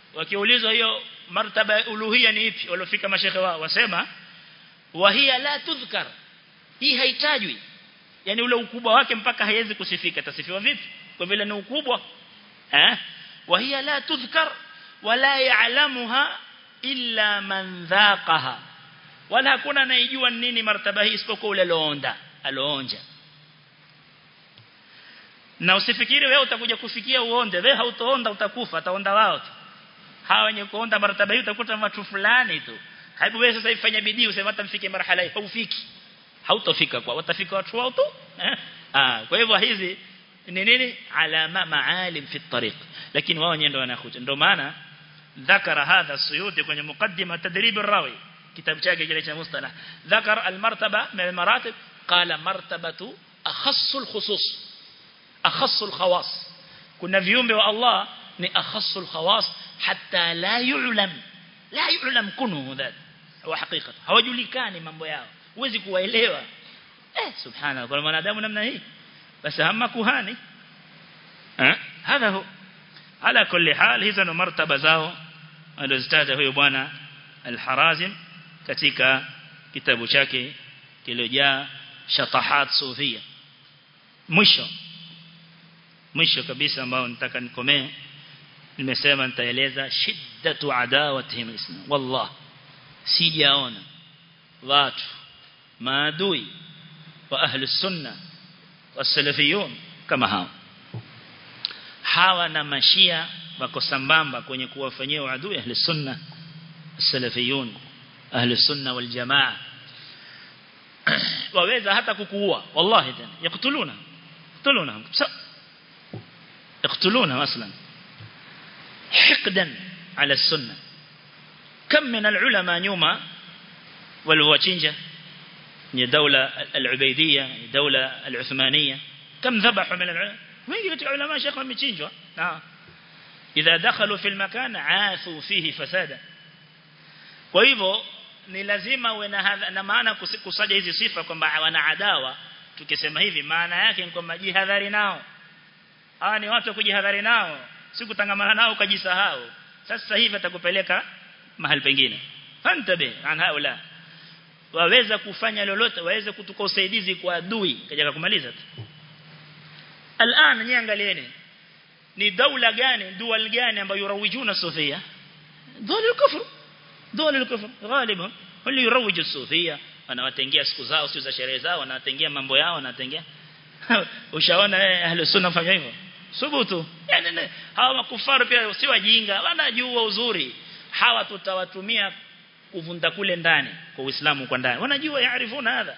wakiulizwa hiyo martaba ya uluhia ni ipi waliofika mashekhe wao wasema wahia la tudhkar hii haitajwi yani ule ukubwa wake mpaka haiwezi kusifika tasifiwa vipi kwa vile ni ukubwa eh wahia la tudhkar wala ya'lamuha illa man dhaqaha wala hakuna anayejua nini martaba hii isipokuwa ule aloonda aloonja na usifikiri wewe utakuja kufikia uonde wewe hautoonda utakufa ataonda wao tu hawa wenye kuonda martaba hii utakuta watu fulani tu hebu wewe sasa ifanye bidii useme hata mfike marhala hii haufiki hautofika kwa watafika watu wao tu eh? ah kwa hivyo hizi ni nini alama maalim fi tariq lakini wao wenyewe ndio wanakuja ndio maana ذكر هذا السيوطي kwenye مقدمه تدريب الراوي كتاب chake kile cha mustalah ذكر المرتبه من المراتب قال مرتبه اخص الخصوص اخص الخواص kuna viumbe wa Allah ni akhassu alkhawas hatta la yu'lam la yu'lam kunu dhat wa haqiqatan hawajulikani mambo yao huwezi kuwaelewa eh subhana kwa mwanadamu namna hii basi hamma kuhani eh hadha hu ala kulli hal hizo ndo martaba zao alizitaja huyo bwana al-Harazim katika kitabu chake kilojaa shatahat sufia mwisho mwisho kabisa ambao nitaka nikomee nimesema nitaeleza shiddatu adawatihim islam wallah sijaona watu maadui wa ahli sunna wasalafiyun kama hao hawa na mashia wako sambamba kwenye kuwafanyia uadui ahli sunna salafiyun ahli sunna wal jamaa waweza hata kukuua wallahi tena yaktuluna yaktuluna يقتلونه أصلا حقدا على السنة كم من العلماء نيوما والواتشنجة دولة العبيدية دولة العثمانية كم ذبحوا من العلماء وين قلت علماء شيخ متشنجوا نعم إذا دخلوا في المكان عاثوا فيه فسادا kwa hivyo ni lazima uwe na, na maana kusaja hizi sifa kwamba wana adawa tukisema hivi maana yake ni kwamba jihadhari nao hawa ni watu kujihadhari nao si kutangamana nao ukajisahau sasa hivi atakupeleka mahali pengine fantabe an haula waweza kufanya lolote waweze kutuka usaidizi kwa adui kaja kumaliza tu الان niangalieni ni daula gani dual gani ambayo yurawijuna sufia dole kufru dole kufru غالبا wale yurawiju sufia wanawatengea siku zao siku za sherehe zao wanawatengea mambo yao wanatengea ushaona ahli sunna fanya hivyo subutu yani hawa makufaru pia si wajinga wanajua uzuri hawa tutawatumia kuvunda kule ndani kwa Uislamu kwa ndani wanajua yaarifuna hadha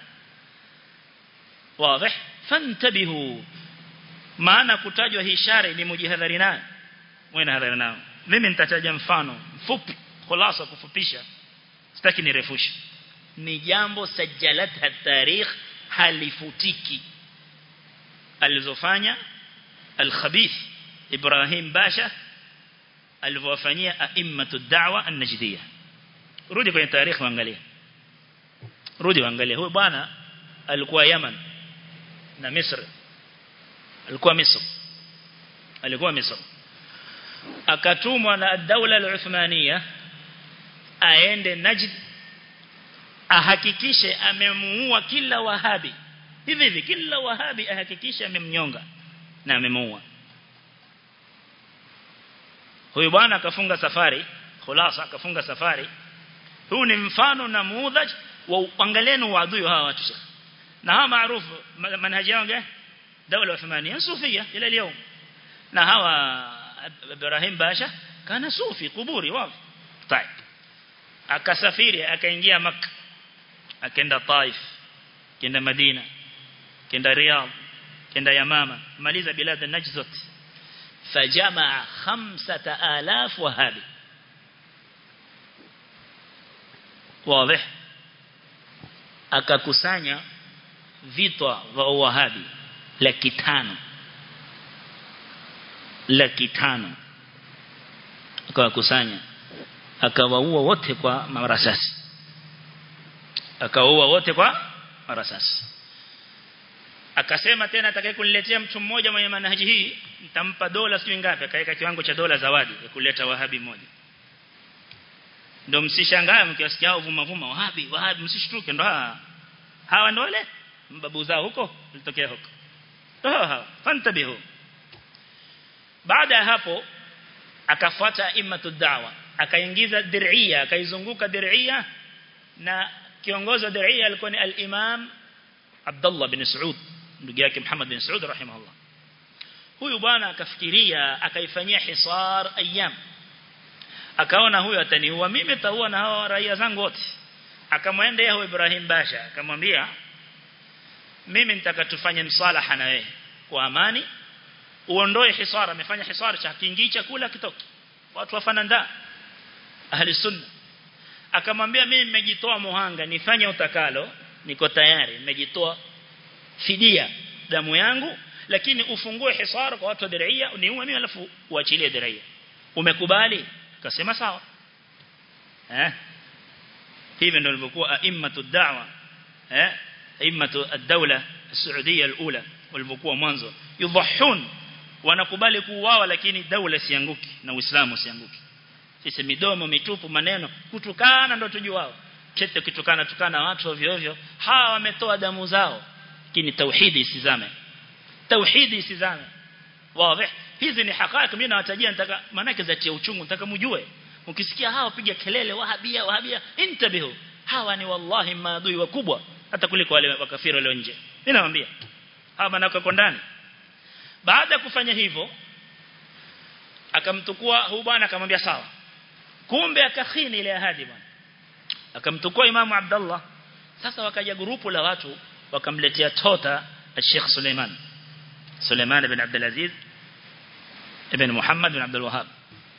wazi fantabihu maana kutajwa hii shari ni mujihadhari nayo mwe hadhari nao mimi nitataja mfano mfupi khulasa kufupisha sitaki nirefushe ni jambo sajalat tarikh halifutiki alizofanya al-khabith Ibrahim Basha alivyofanyia a'immatu da'wa an-najdiyya rudi kwenye tarehe waangalie rudi waangalie huyu bwana alikuwa Yaman na Misri alikuwa Misri alikuwa Misri akatumwa na daula al-Uthmaniyya aende Najd ahakikishe amemuua kila wahabi hivi hivi kila wahabi ahakikishe amemnyonga na amemuua huyu bwana akafunga safari khulasa akafunga safari huu ni mfano na muudhaj wa angalieni waadui hawa watu na hawa maarufu manhaji yao gani dawla uthmania sufia ila leo na hawa Ibrahim Basha kana sufi kuburi wapi طيب akasafiri akaingia Makka akaenda Taif kenda Madina kenda Riyadh kenda Yamama maliza bilad an-Najd zote fajamaa 5000 wahabi wazi akakusanya vitwa vya wahabi laki tano laki tano akawakusanya akawaua wote kwa marasasi akawaua wote kwa marasasi akasema tena atakaye kuniletea mtu mmoja mwenye manhaji hii nitampa dola sio ngapi akaweka kiwango cha dola zawadi ya kuleta wahabi mmoja ndio msishangae mkiwasikia vuma vuma wahabi wahabi msishtuke ndo hawa hawa ndo wale mbabu zao huko litokea huko ndo hawa fantabihu baada ya hapo akafuata imatu da'wa akaingiza dir'ia akaizunguka dir'ia na kiongozi wa dir'ia alikuwa ni al-imam Abdullah bin Saud ndugu yake Muhammad bin Saud rahimahullah huyu bwana akafikiria akaifanyia hisar ayyam akaona huyu ataniua mimi taua na hao raia zangu wote akamwendea huyo Ibrahim Basha akamwambia mimi nitaka tufanye msalaha na wewe kwa amani uondoe hisara amefanya hisara cha kiingii chakula kitoki watu wafana ndaa ahli sunna akamwambia mimi nimejitoa muhanga nifanye utakalo niko tayari nimejitoa fidia damu yangu lakini ufungue hisara kwa watu wa diria niue mimi alafu uachilie diria umekubali akasema sawa eh hivi ndio ilivyokuwa a'immatu da'wa eh a'immatu ad-dawla as-saudiya al-ula walivyokuwa mwanzo yudhahun wanakubali kuuawa lakini daula sianguki na uislamu sianguki sisi midomo mitupu maneno kutukana ndo tujuao chete kitukana tukana watu ovyo ovyo hawa wametoa damu zao lakini tauhidi isizame tauhidi isizame wazi hizi ni hakaiki mimi nawatajia nataka manake zatia uchungu nataka mjue ukisikia hao piga kelele wahabia wahabia intabihu hawa ni wallahi maadui wakubwa hata kuliko wale wakafiri wale nje mimi nawaambia hawa manako kwa ndani baada ya kufanya hivyo akamtukua huyu bwana akamwambia sawa kumbe akakhini ile ahadi bwana akamtukua imamu Abdullah sasa wakaja grupu la watu wakamletea tota Sheikh Suleiman Suleiman ibn Abdul Aziz ibn Muhammad ibn Abdul Wahhab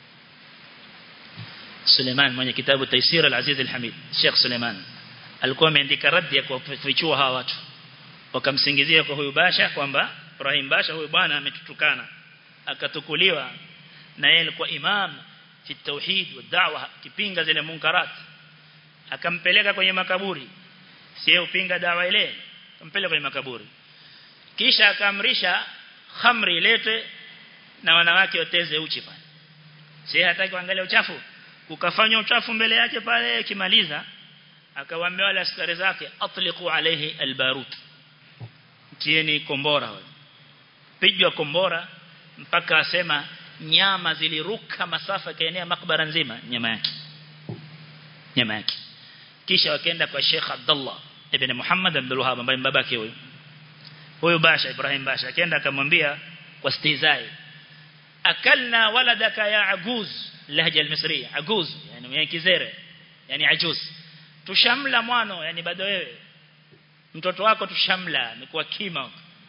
Suleiman mwenye kitabu Taysir al-Aziz al-Hamid Sheikh Suleiman alikuwa ameandika radi ya kufichua hawa watu wakamsingizia kwa huyu basha kwamba Ibrahim Basha huyu bwana ametutukana akatukuliwa na yeye alikuwa imam fi tauhid wa da'wa kipinga zile munkarat akampeleka kwenye makaburi sio upinga dawa ile akampeleka kwenye makaburi kisha akaamrisha khamri ilete na wanawake wateze uchi pale si hataki kuangalia uchafu ukafanywa uchafu mbele yake pale kimaliza akawaambia wale askari zake atliqu alayhi albarut tieni kombora wale pigwa kombora mpaka asema nyama ziliruka masafa kaenea makbara nzima nyama yake nyama yake kisha wakaenda kwa Sheikh Abdullah ibn Muhammad Abdul Wahhab ambaye babake huyo huyo Basha Ibrahim Basha akaenda akamwambia kwa stizai akalna waladaka ya aguz lahja al-misriya aguz yani mwenye kizere yani ajuz tushamla mwano yani bado wewe mtoto wako tushamla amekuwa kima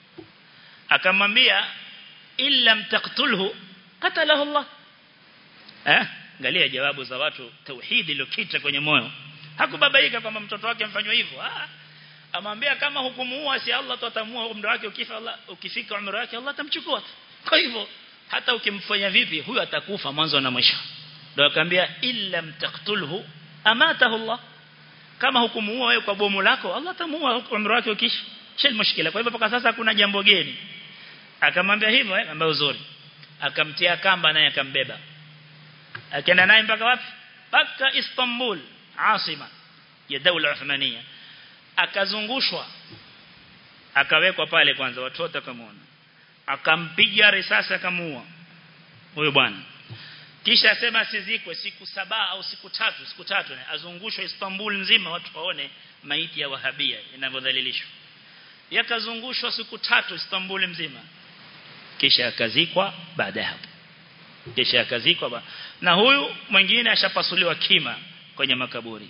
akamwambia illa mtaqtulhu qatalahu Allah eh angalia jawabu za watu tauhidi iliyokita kwenye moyo hakubabaika kwamba mtoto wake mfanywa hivyo ah amwambia kama hukumuua si Allah tutamua umri wake ukifa Allah ukifika umri wake Allah atamchukua kwa hivyo hata ukimfanya vipi huyu atakufa mwanzo na mwisho ndio akamwambia illa mtaqtulhu amatahu Allah kama hukumuua wewe kwa bomu lako Allah atamuua umri wake ukisha shil mushkila kwa hivyo mpaka sasa kuna jambo geni akamwambia hivyo eh ambaye uzuri akamtia kamba naye akambeba akaenda naye mpaka wapi mpaka Istanbul asima ya daula Uthmania akazungushwa akawekwa pale kwanza watu wote kamaona akampiga risasi akamuua huyo bwana kisha asema asizikwe siku saba au siku tatu siku tatu azungushwe Istanbul nzima watu waone maiti ya wahabia inavyodhalilishwa yakazungushwa siku tatu Istanbul mzima kisha akazikwa baada ya hapo kisha akazikwa na huyu mwingine ashapasuliwa kima kwenye makaburi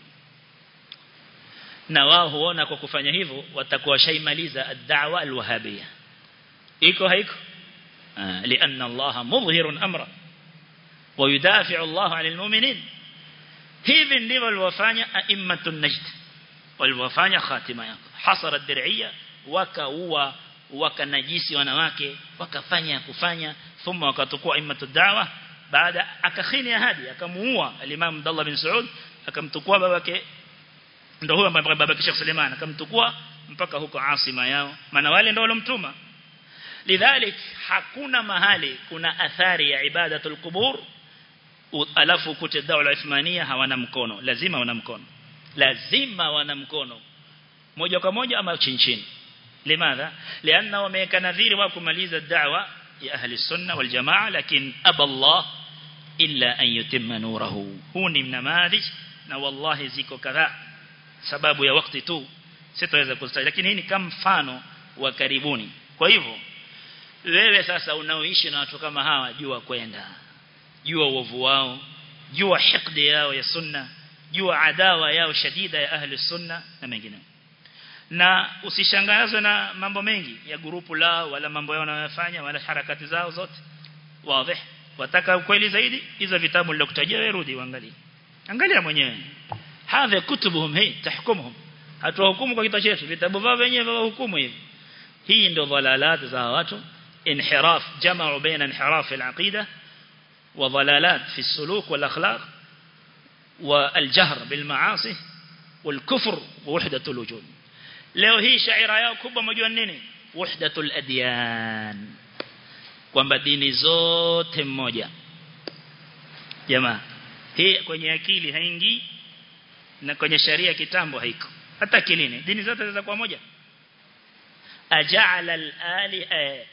na wao huona kwa kufanya hivyo watakuwa washaimaliza ad-da'wa al-wahabiyya iko haiko لأن الله مظهر أمره ويدافع الله عن المؤمنين hivi ndivyo walivyofanya a'immatu najd walivyofanya khatima yako hasara dir'iyya wakaua wakanajisi wanawake wakafanya kufanya thumma wakatukua a'immatu da'wa baada akakhini ahadi akamuua al-Imam Abdullah bin Saud akamtukua babake ndio huyo ambaye babake Sheikh Suleiman akamtukua mpaka huko asima yao maana wale ndio walomtuma lidhalik hakuna mahali kuna athari ya ibadatul qubur alafu ukute daula Uthmania hawana mkono lazima wana mkono lazima wana mkono moja kwa moja ama chini chini limadha lianna wameweka nadhiri wa kumaliza da'wa ya ahli sunna wal jamaa lakini aballah illa an yutimma nurahu huu ni mnamadhi na wallahi ziko kadhaa sababu ya wakati tu sitaweza kuzitaja lakini hii ni kama mfano wa karibuni kwa hivyo wewe sasa unaoishi na watu kama hawa jua kwenda jua uovu wao jua hikdi yao ya sunna jua adawa yao shadida ya ahli sunna na mengineo na usishangazwe na mambo mengi ya grupu lao wala mambo yao wanayofanya wala harakati zao zote wazi wataka ukweli zaidi hizo vitabu nilokutajia wewe rudi uangalie angalia mwenyewe hadha kutubuhum hii tahkumuhum hatuwahukumu kwa kitabu chetu vitabu vao wenyewe wahukumu hivi hii ndio dhalalat za watu انحراف جمعوا بين انحراف العقيدة وضلالات في السلوك والأخلاق والجهر بالمعاصي والكفر ووحدة الوجود leo hii shaira yao kubwa mjua nini wahdatul adyan kwamba dini zote mmoja jamaa hii kwenye akili haingii na kwenye sharia kitambo haiko hata kilini dini zote za kwa moja aja'ala al-ali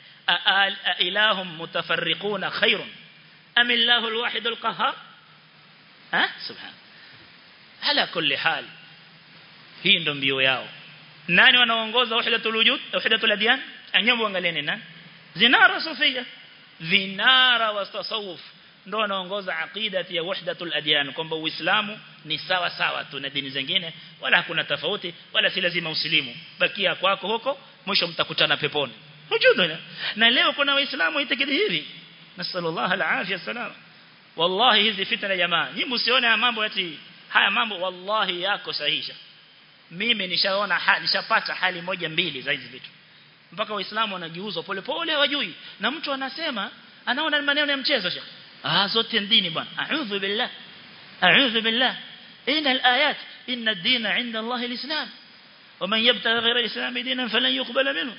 ilahum mutafarriquna khairun am illahu al-wahid al-qahhar ha subhan ala kulli hal hii ndo mbio yao nani wanaongoza wahdatul wujud wahdatul adyan anyambo angalieni nani zinara sufia vinara wa tasawuf ndo wanaongoza aqidati ya wahdatul adyan kwamba uislamu ni sawa sawa tu na dini zingine wala hakuna tofauti wala si lazima usilimu bakia kwako huko mwisho mtakutana peponi hujudu na leo kuna waislamu itikidi hivi nasallallahu alafia salama wallahi hizi fitna jamaa nyinyi msione mambo eti haya mambo wallahi yako sahihisha mimi nishaona hali nishapata hali moja mbili za hizi vitu mpaka waislamu wanajiuzwa polepole hawajui na mtu anasema anaona maneno ya mchezo shekhi ah zote dini bwana a'udhu billah a'udhu billah ina alayat inna ad-dina 'inda Allah al-islam ومن يبتغي غير الاسلام دينا فلن يقبل منه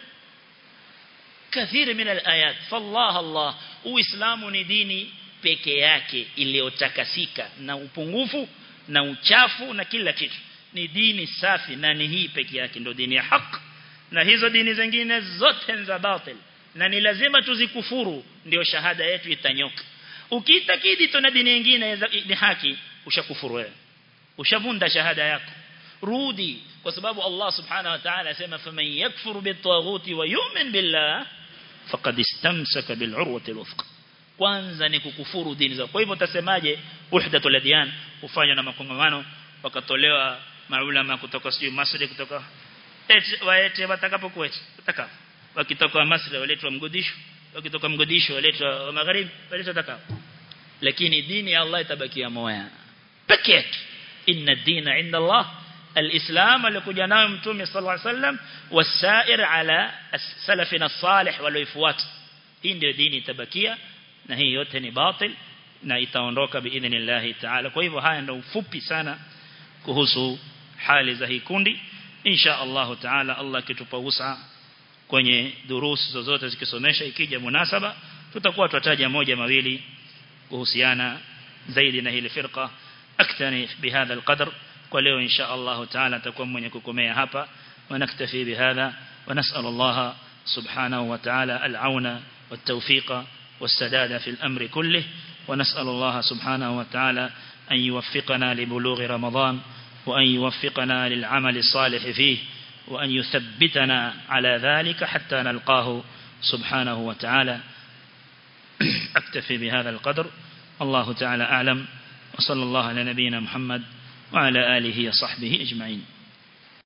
كثير من الايات فالله الله uislamu ni dini peke yake iliyotakasika na upungufu na uchafu na kila kitu ni dini safi na ni hii peke yake ndio dini ya haki na hizo dini zingine zote za batil na ni lazima tuzikufuru ndio shahada yetu itanyoka ukiitakidi tuna dini nyingine ni haki ushakufuru wewe ushavunda shahada yako rudi kwa sababu Allah subhanahu wa ta'ala asema faman yakfuru bitaghuti wa yu'min billah faqad istamsaka bil'urwati alwthqa kwanza ni kukufuru dini zao kwa hivyo utasemaje wahdatul adyan ufanywa na makongamano wakatolewa maulama kutoka sio Masri kutoka eti waete watakapokuwa watakapo wakitoka Masri waletwa mgodisho wakitoka mgodisho waletwa magharibi waletwa takapo lakini dini ya Allah itabakia moja pekee yake inna dina inda Allah الإسلام alikuja nayo mtume صلى الله عليه وسلم والسائر على سلفنا الصالح walioifuata hii ndio dini itabakia na hii yote ni batil na itaondoka biidhnillah ta'ala kwa hivyo haya ndio ufupi sana kuhusu hali za hii kundi insha Allah taala Allah kitupa usa kwenye durusi zozote zikisomesha ikija munasaba tutakuwa tutataja moja mawili kuhusiana zaidi na hili firqa aktani bihadha alqadr kwa leo insha Allah taala takuwa mwenye kukomea hapa ونكتفي بهذا ونسأل الله سبحانه وتعالى العون والتوفيق والسداد في الأمر كله ونسأل الله سبحانه وتعالى أن يوفقنا لبلوغ رمضان وأن يوفقنا للعمل الصالح فيه وأن يثبتنا على ذلك حتى نلقاه سبحانه وتعالى أكتفي بهذا القدر الله تعالى أعلم وصلى الله على نبينا محمد وعلى آله وصحبه أجمعين